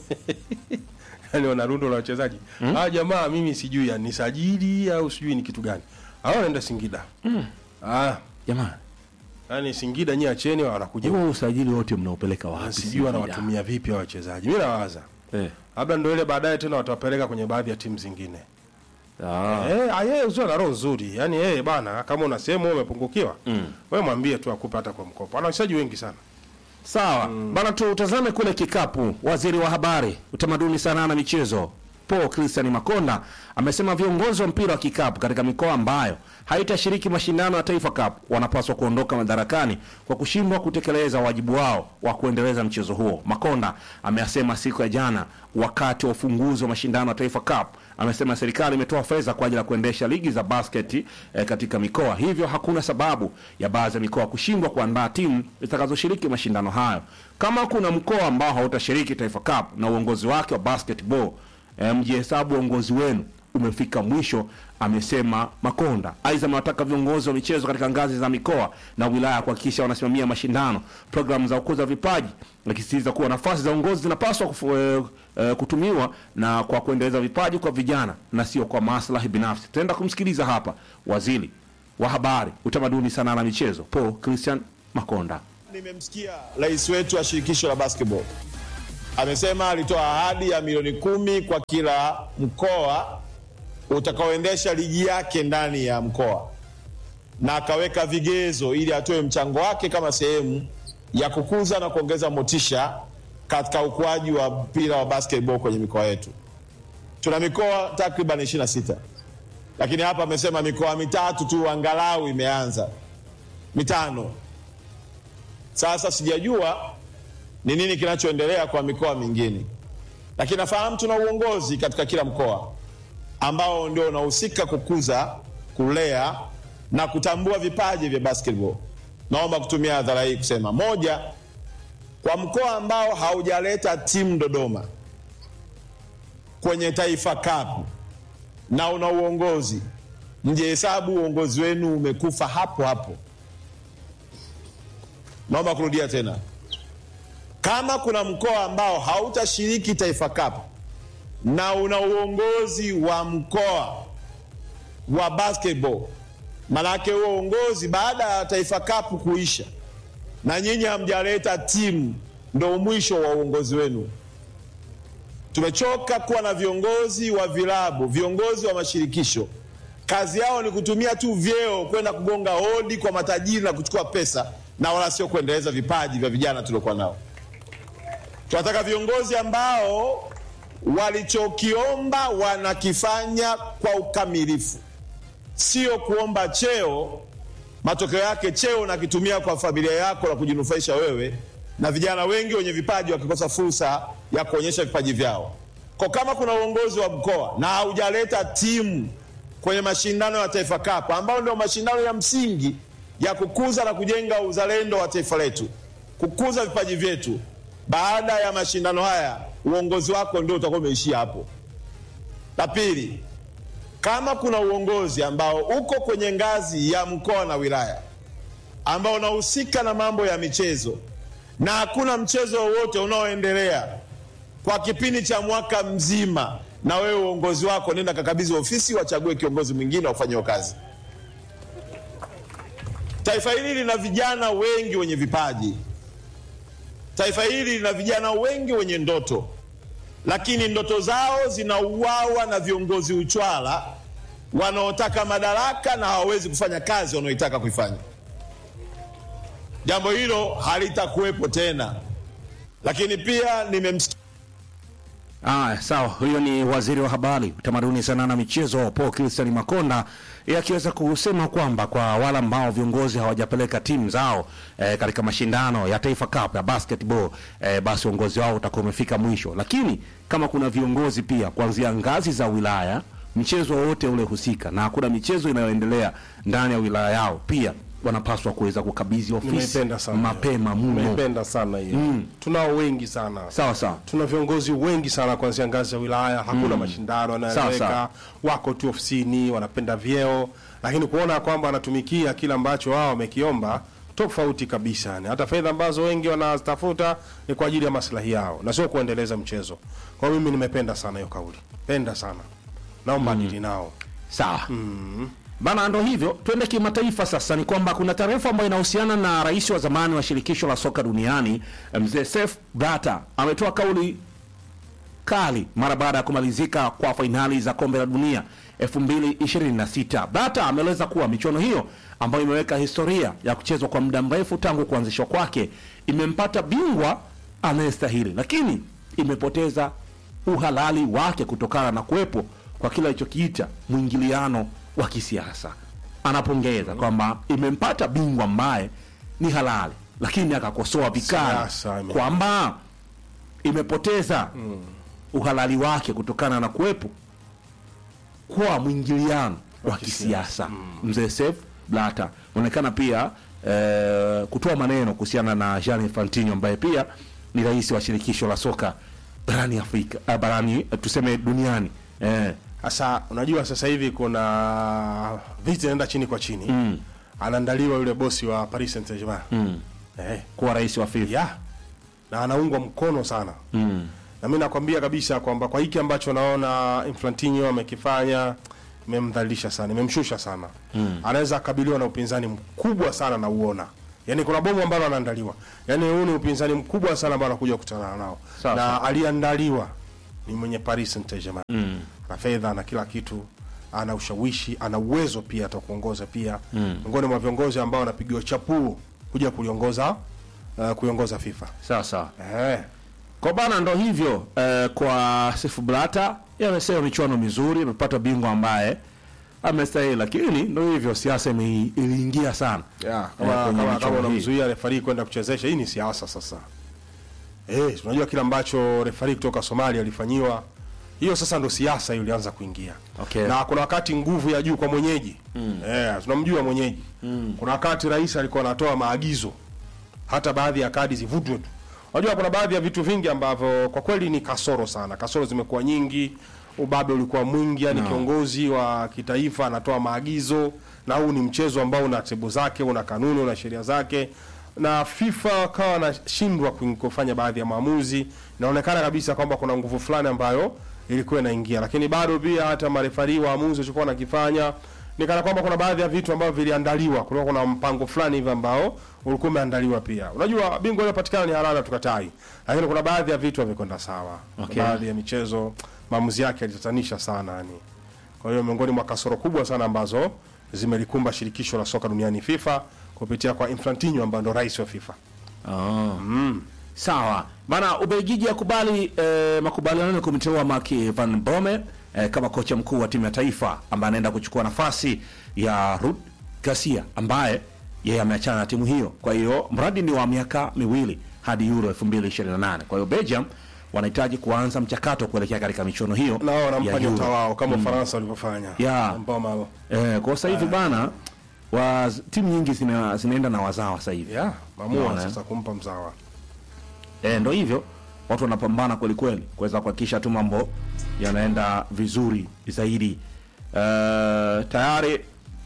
yani wana rundo la wachezaji ah jamaa mimi sijui ya nisajili au sijui ni kitu gani hao wanaenda Singida ah Jamani, yani Singida nyie acheni wanakuja huo usajili wote mnaupeleka wapi? sijui Singida? wanawatumia vipi hao wachezaji mimi nawaza Eh. labda ndio ile baadaye tena watawapeleka kwenye baadhi ya timu zingine Ah. Eh, ah, yeye uzuri na roho nzuri. Yaani yeye bana kama una sehemu wewe umepungukiwa, wewe mwambie tu akupe hata kwa mkopo. Ana wachezaji wengi sana. Sawa. Bana tutazame kule kikapu. Waziri wa habari, utamaduni, sanaa na michezo Paul Christian Makonda amesema viongozi wa mpira wa kikapu katika mikoa ambayo haitashiriki mashindano ya Taifa Cup wanapaswa kuondoka madarakani kwa kushindwa kutekeleza wajibu wao wa kuendeleza mchezo huo. Makonda ameyasema siku ya jana wakati wa ufunguzi wa mashindano ya Taifa Cup. Amesema serikali imetoa fedha kwa ajili ya kuendesha ligi za basketi eh, katika mikoa, hivyo hakuna sababu ya baadhi ya mikoa kushindwa kuandaa timu zitakazoshiriki mashindano hayo. Kama kuna mkoa ambao hautashiriki Taifa Cup na uongozi wake wa basketball eh, mjihesabu uongozi wenu umefika mwisho, amesema Makonda. Aidha, amewataka viongozi wa michezo katika ngazi za mikoa na wilaya kuhakikisha wanasimamia mashindano, programu za kukuza vipaji, akisisitiza kuwa nafasi za uongozi zinapaswa kufu, eh, eh, kutumiwa na kwa kuendeleza vipaji kwa vijana na sio kwa maslahi binafsi. Tutaenda kumsikiliza hapa waziri wa habari, utamaduni, sanaa na michezo Paul Christian Makonda. Nimemsikia rais wetu wa shirikisho la basketball amesema alitoa ahadi ya milioni kumi kwa kila mkoa utakaoendesha ligi yake ndani ya mkoa, na akaweka vigezo ili atoe mchango wake kama sehemu ya kukuza na kuongeza motisha katika ukuaji wa mpira wa basketball kwenye mikoa yetu. Tuna mikoa takriban 26 lakini hapa amesema mikoa mitatu tu angalau imeanza, mitano. Sasa sijajua ni nini kinachoendelea kwa mikoa mingine, lakini nafahamu tuna uongozi katika kila mkoa ambao ndio unahusika kukuza, kulea na kutambua vipaji vya basketball. Naomba kutumia hadhara hii kusema, moja, kwa mkoa ambao haujaleta timu Dodoma kwenye Taifa Cup na una uongozi, mjehesabu uongozi wenu umekufa hapo hapo. Naomba kurudia tena, kama kuna mkoa ambao hautashiriki Taifa Cup na una uongozi wa mkoa wa basketball, manake huo uongozi baada ya Taifa Cup kuisha na nyinyi hamjaleta timu, ndo mwisho wa uongozi wenu. Tumechoka kuwa na viongozi wa vilabu, viongozi wa mashirikisho, kazi yao ni kutumia tu vyeo kwenda kugonga hodi kwa matajiri na kuchukua pesa, na wala sio kuendeleza vipaji vya vijana tuliokuwa nao. Tunataka viongozi ambao walichokiomba wanakifanya kwa ukamilifu, sio kuomba cheo, matokeo yake cheo unakitumia kwa familia yako na kujinufaisha wewe, na vijana wengi wenye vipaji wakikosa fursa ya kuonyesha vipaji vyao. Kwa kama kuna uongozi wa mkoa na haujaleta timu kwenye mashindano ya Taifa Cup ambayo ndio mashindano ya msingi ya kukuza na kujenga uzalendo wa taifa letu, kukuza vipaji vyetu, baada ya mashindano haya uongozi wako ndio utakuwa umeishia hapo. La pili, kama kuna uongozi ambao uko kwenye ngazi ya mkoa na wilaya ambao unahusika na mambo ya michezo na hakuna mchezo wowote unaoendelea kwa kipindi cha mwaka mzima, na wewe uongozi wako nenda kakabidhi ofisi, wachague kiongozi mwingine wafanye kazi. Taifa hili lina vijana wengi wenye vipaji. Taifa hili lina vijana wengi wenye ndoto, lakini ndoto zao zinauawa na viongozi uchwala wanaotaka madaraka na hawawezi kufanya kazi wanaoitaka kuifanya. Jambo hilo halitakuwepo tena. Lakini pia nimemsikia Aya, sawa. Huyo ni waziri wa habari, utamaduni, sanaa na michezo Paul Christian Makonda, yeye akiweza kusema kwamba kwa wale ambao viongozi hawajapeleka timu zao eh, katika mashindano ya Taifa Cup ya basketball eh, basi uongozi wao utakuwa umefika mwisho, lakini kama kuna viongozi pia kuanzia ngazi za wilaya, mchezo wowote ule husika na hakuna michezo inayoendelea ndani ya wilaya yao, pia wanapaswa kuweza kukabidhi ofisi Nimeipenda sana hiyo. mapema mno. Nimeipenda sana hiyo. Tunao wengi sana. Sawa sawa. Tuna viongozi wengi sana kuanzia ngazi ya wilaya, hakuna mashindano Sawa, yanayoeleweka, sawa. wako tu ofisini, wanapenda vyeo, lakini kuona kwamba wanatumikia kile ambacho wao wamekiomba tofauti kabisa. Yani hata fedha ambazo wengi wanazitafuta ni kwa ajili ya maslahi yao na sio kuendeleza mchezo. Kwa hiyo mimi nimependa sana hiyo kauli, penda sana, naomba nili nao. Sawa bana, ndo hivyo. Twende kimataifa sasa. Ni kwamba kuna taarifa ambayo inahusiana na rais wa zamani wa shirikisho la soka duniani mzee Sepp Blatter ametoa kauli kali mara baada ya kumalizika kwa fainali za kombe la dunia 2026. Blatter ameeleza kuwa michuano hiyo ambayo imeweka historia ya kuchezwa kwa muda mrefu tangu kuanzishwa kwake imempata bingwa anayestahili, lakini imepoteza uhalali wake kutokana na kuwepo kwa kile alichokiita mwingiliano wa kisiasa. Anapongeza kwamba imempata bingwa ambaye ni halali, lakini akakosoa vikali Siasa, ime- kwamba imepoteza uhalali wake kutokana na kuwepo kwa mwingiliano wa kisiasa. Mzee Seif Blatter inaonekana pia eh, kutoa maneno kuhusiana na Gianni Infantino ambaye pia ni rais wa shirikisho la soka barani Afrika eh, barani eh, tuseme duniani eh, Sasa unajua sasa hivi kuna vita inaenda chini kwa chini mm. anaandaliwa yule bosi wa Paris Saint-Germain mm. eh, kuwa rais wa FIFA. ya na anaungwa mkono sana mm. na mimi nakwambia kabisa kwamba kwa hiki ambacho naona Infantino amekifanya imemdhalilisha sana, imemshusha sana mm. anaweza akabiliwa na upinzani mkubwa sana na uona Yaani kuna bomu ambalo anaandaliwa. Yaani huu ni upinzani mkubwa sana ambao anakuja kukutana nao. Sawa, na sawa. aliandaliwa ni mwenye Paris Saint-Germain. Mm. Ana fedha, ana kila kitu, ana ushawishi, ana uwezo pia hata kuongoza pia. Miongoni mwa viongozi ambao wanapigiwa chapuo kuja kuliongoza uh, kuiongoza FIFA. Sawa sawa. Eh. Kwa bana ndo hivyo eh, kwa Seif Blatter yeye amesema michuano mizuri, amepata bingwa ambaye amestahili, lakini ndo hivyo siasa ime- iliingia sana Yeah, eh, kama kwenye kama, michuano kama hii. unamzuia refari kwenda kuchezesha, hii ni siasa sasa. Eh, tunajua kile ambacho refari kutoka Somalia alifanyiwa. Hiyo sasa ndo siasa hiyo ilianza kuingia. Okay. Na kuna wakati nguvu ya juu kwa mwenyeji. Eh, tunamjua mwenyeji. Kuna wakati rais alikuwa anatoa maagizo hata baadhi ya kadi zivutwe tu. Unajua kuna baadhi ya vitu vingi ambavyo kwa kweli ni kasoro sana. Kasoro zimekuwa nyingi, ubabe ulikuwa mwingi, yani kiongozi wa kitaifa anatoa maagizo na huu ni mchezo ambao una tebu zake, una kanuni, una sheria zake na FIFA kawa anashindwa kuing- kufanya baadhi ya maamuzi. Inaonekana kabisa kwamba kuna nguvu fulani ambayo ilikuwa inaingia, lakini bado pia hata marefari waamuzi walichokuwa wanakifanya ni kana kwamba kuna baadhi ya vitu ambavyo viliandaliwa, kulikuwa kuna mpango fulani hivi ambao ulikuwa umeandaliwa pia. Unajua bingwa iliyopatikana ni halali, tukatai, lakini kuna baadhi ya vitu havikwenda sawa. Okay. Baadhi ya michezo maamuzi yake yalitatanisha sana yani. Kwa hiyo miongoni mwa kasoro kubwa sana ambazo zimelikumba shirikisho la soka duniani FIFA kupitia kwa Infantino ambaye ndo rais wa FIFA. Oh. Sawa bana, Ubelgiji akubali eh, makubaliano ya kumteua Mark van Bommel eh, kama kocha mkuu wa timu ya taifa ambaye anaenda kuchukua nafasi ya Ruud Garcia ambaye yeye ameachana na timu hiyo. Kwa hiyo mradi ni wa miaka miwili hadi Euro 2028. Kwa hiyo Belgium wanahitaji kuanza mchakato kuelekea katika michuano hiyo Na wao ya wanampa Euro. nyota wao kama Ufaransa walivyofanya. Yeah. Ambao ma- Eh, kwa sasa hivi bana wa timu nyingi zina, zinaenda na wazawa sasa hivi. yeah, mamua Unaona, sasa kumpa mzawa. E, ndo hivyo watu wanapambana kweli kweli kuweza kuhakikisha tu mambo yanaenda vizuri zaidi. Uh, tayari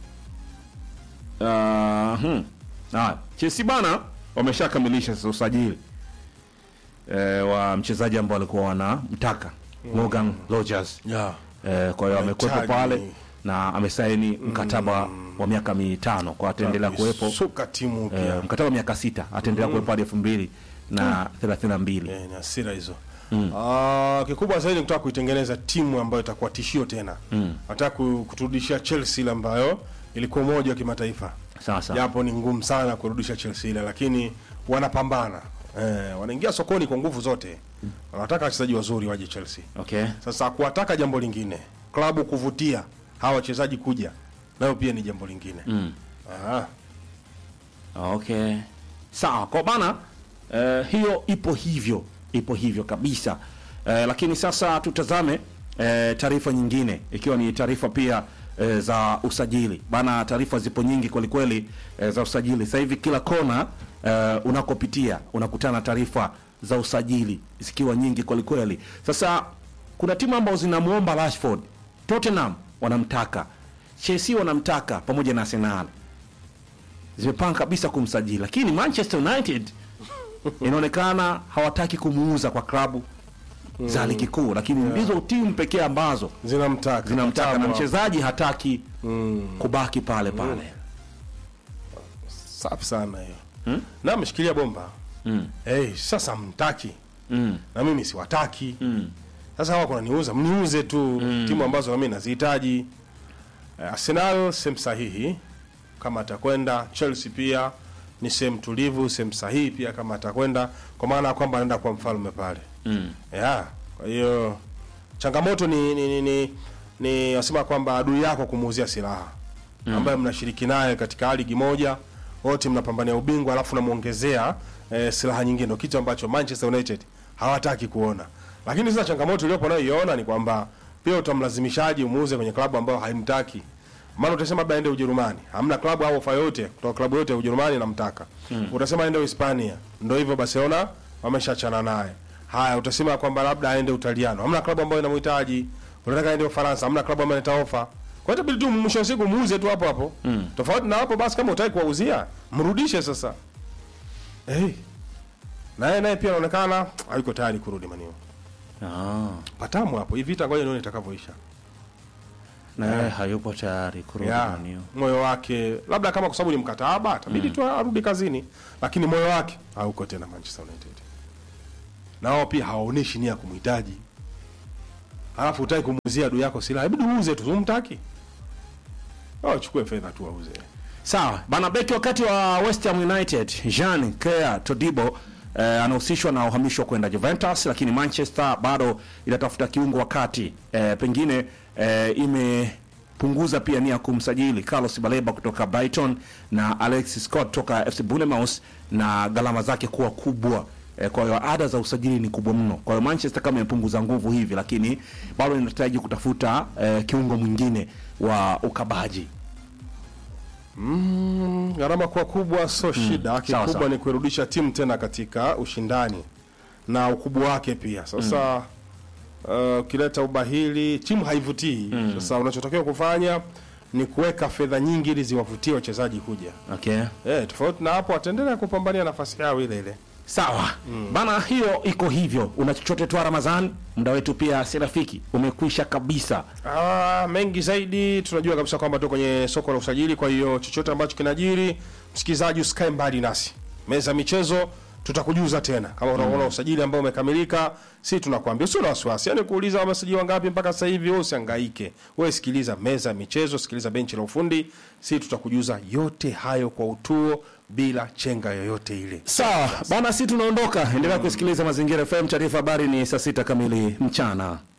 uh, hmm. Haya, Chelsea bana wameshakamilisha sasa usajili e, wa mchezaji ambao walikuwa wanamtaka Morgan Rogers. Yeah. E, kwa hiyo amekuwepo Wanahitaji- pale na amesaini mkataba wa miaka mitano kwa ataendelea kuwepo Suka timu e, pia. mkataba wa miaka sita ataendelea kuwepo hadi elfu mbili na thelathini na mbili. Eh, ni hasira hizo. Ah, kikubwa zaidi ni kutaka kuitengeneza timu ambayo itakuwa tishio tena. Nataka ku- kuturudishia Chelsea ile ambayo ilikuwa moja wa kimataifa. Sasa Japo ni ngumu sana kurudisha Chelsea ile, lakini wanapambana. Eh, wanaingia sokoni kwa nguvu zote. Wanataka wachezaji wazuri waje Chelsea. okay. Sasa kuwataka jambo lingine, klabu kuvutia hawa wachezaji kuja, nayo pia ni jambo lingine. Mm. Ah, Okay. Sawa, kwa bana eh, hiyo ipo hivyo, ipo hivyo kabisa. Eh, lakini sasa tutazame eh, taarifa nyingine ikiwa ni taarifa pia eh, za usajili. Bana, taarifa zipo nyingi kweli kweli eh, za usajili. Sasa hivi kila kona eh, unakopitia unakutana na taarifa za usajili zikiwa nyingi kweli kweli. Sasa kuna timu ambazo zinamuomba Rashford, Tottenham wanamtaka, Chelsea wanamtaka pamoja na Arsenal zimepanga kabisa kumsajili, lakini Manchester United inaonekana hawataki kumuuza kwa klabu za ligi kuu, lakini ndizo timu pekee ambazo zinamtaka zinamtaka na Mtamu. mchezaji hataki kubaki pale pale. Safi sana hiyo. Na ameshikilia bomba. Mm. Eh, sasa mtaki. Mm. Na mimi siwataki. Sasa hawa kuna niuza, mniuze tu timu ambazo na mimi nazihitaji. Eh, Arsenal sehemu sahihi kama atakwenda, Chelsea pia ni sehemu tulivu, sehemu sahihi pia kama atakwenda, kwa maana ya kwamba anaenda kwa mfalme pale. Mm. Yeah, kwa hiyo changamoto ni ni, ni, ni, ni wasema kwamba adui yako kumuuzia silaha ambaye mnashiriki naye katika ligi moja wote mnapambania ubingwa alafu namuongezea eh, silaha nyingine ndio kitu ambacho Manchester United hawataki kuona lakini sasa changamoto iliyopo nayoiona ni kwamba pia utamlazimishaji umuuze kwenye klabu ambayo haimtaki maana utasema labda aende Ujerumani hamna klabu au ofa yote kutoka klabu yote ya Ujerumani namtaka utasema aende Hispania ndio hivyo Barcelona wameshachana naye haya utasema kwamba labda aende Utaliano hamna klabu ambayo inamhitaji unataka aende Ufaransa hamna klabu ambayo inaleta ofa kwa hiyo itabidi tu mwisho wa siku muuze tu hapo hapo tofauti na hapo basi kama utaki kuwauzia mrudishe sasa hey. naye naye pia anaonekana hayuko tayari kurudi manio Ah, patamu hapo hii vita ngoja nione itakavyoisha na yeye hayupo tayari kurudi ya Manio. moyo wake labda kama kwa sababu ni mkataba atabidi tu arudi kazini lakini moyo wake hauko tena Manchester United na wao pia hawaoneshi nia ya kumhitaji alafu utaki kumuuzia adui yako silaha ibidi uuze tu umtaki au chukue fedha tu auze Sawa bana, beki wakati wa West Ham United Jean Claire Todibo eh, anahusishwa na uhamisho kwenda Juventus, lakini Manchester bado inatafuta kiungo wakati eh, pengine eh, imepunguza pia nia ya kumsajili Carlos Baleba kutoka Brighton na Alexis Scott kutoka FC Bournemouth na gharama zake kuwa kubwa. Eh, kwa hiyo ada za usajili ni kubwa mno. Kwa hiyo Manchester kama imepunguza nguvu hivi, lakini bado inahitaji kutafuta eh, kiungo mwingine wa ukabaji. Mm, gharama kuwa kubwa sio shida, sawa, kikubwa sawa. ni kuirudisha timu tena katika ushindani na ukubwa wake pia. Sasa uh, ukileta ubahili timu haivutii. Sasa unachotakiwa kufanya ni kuweka fedha nyingi ili ziwavutie wachezaji kuja. Okay. Eh, tofauti na hapo wataendelea kupambania nafasi yao ile ile. Sawa bana, hiyo iko hivyo. Una chochote tu Ramadhan? Muda wetu pia si rafiki, umekwisha kabisa. Ah, mengi zaidi tunajua kabisa kwamba tuko kwenye soko la usajili, kwa hiyo chochote ambacho kinajiri, msikilizaji, usikae mbali nasi. Meza ya michezo tutakujuza tena kama unaona usajili ambao umekamilika, si tunakwambia usio na wasiwasi. Yaani kuuliza wamesajili wangapi mpaka sasa hivi, wewe usihangaike. Wewe sikiliza meza ya michezo, sikiliza benchi la ufundi, si tutakujuza yote hayo kwa utuo bila chenga yoyote ile. Sawa bana, si tunaondoka. Endelea kusikiliza Mazingira FM. Taarifa habari ni saa sita kamili mchana.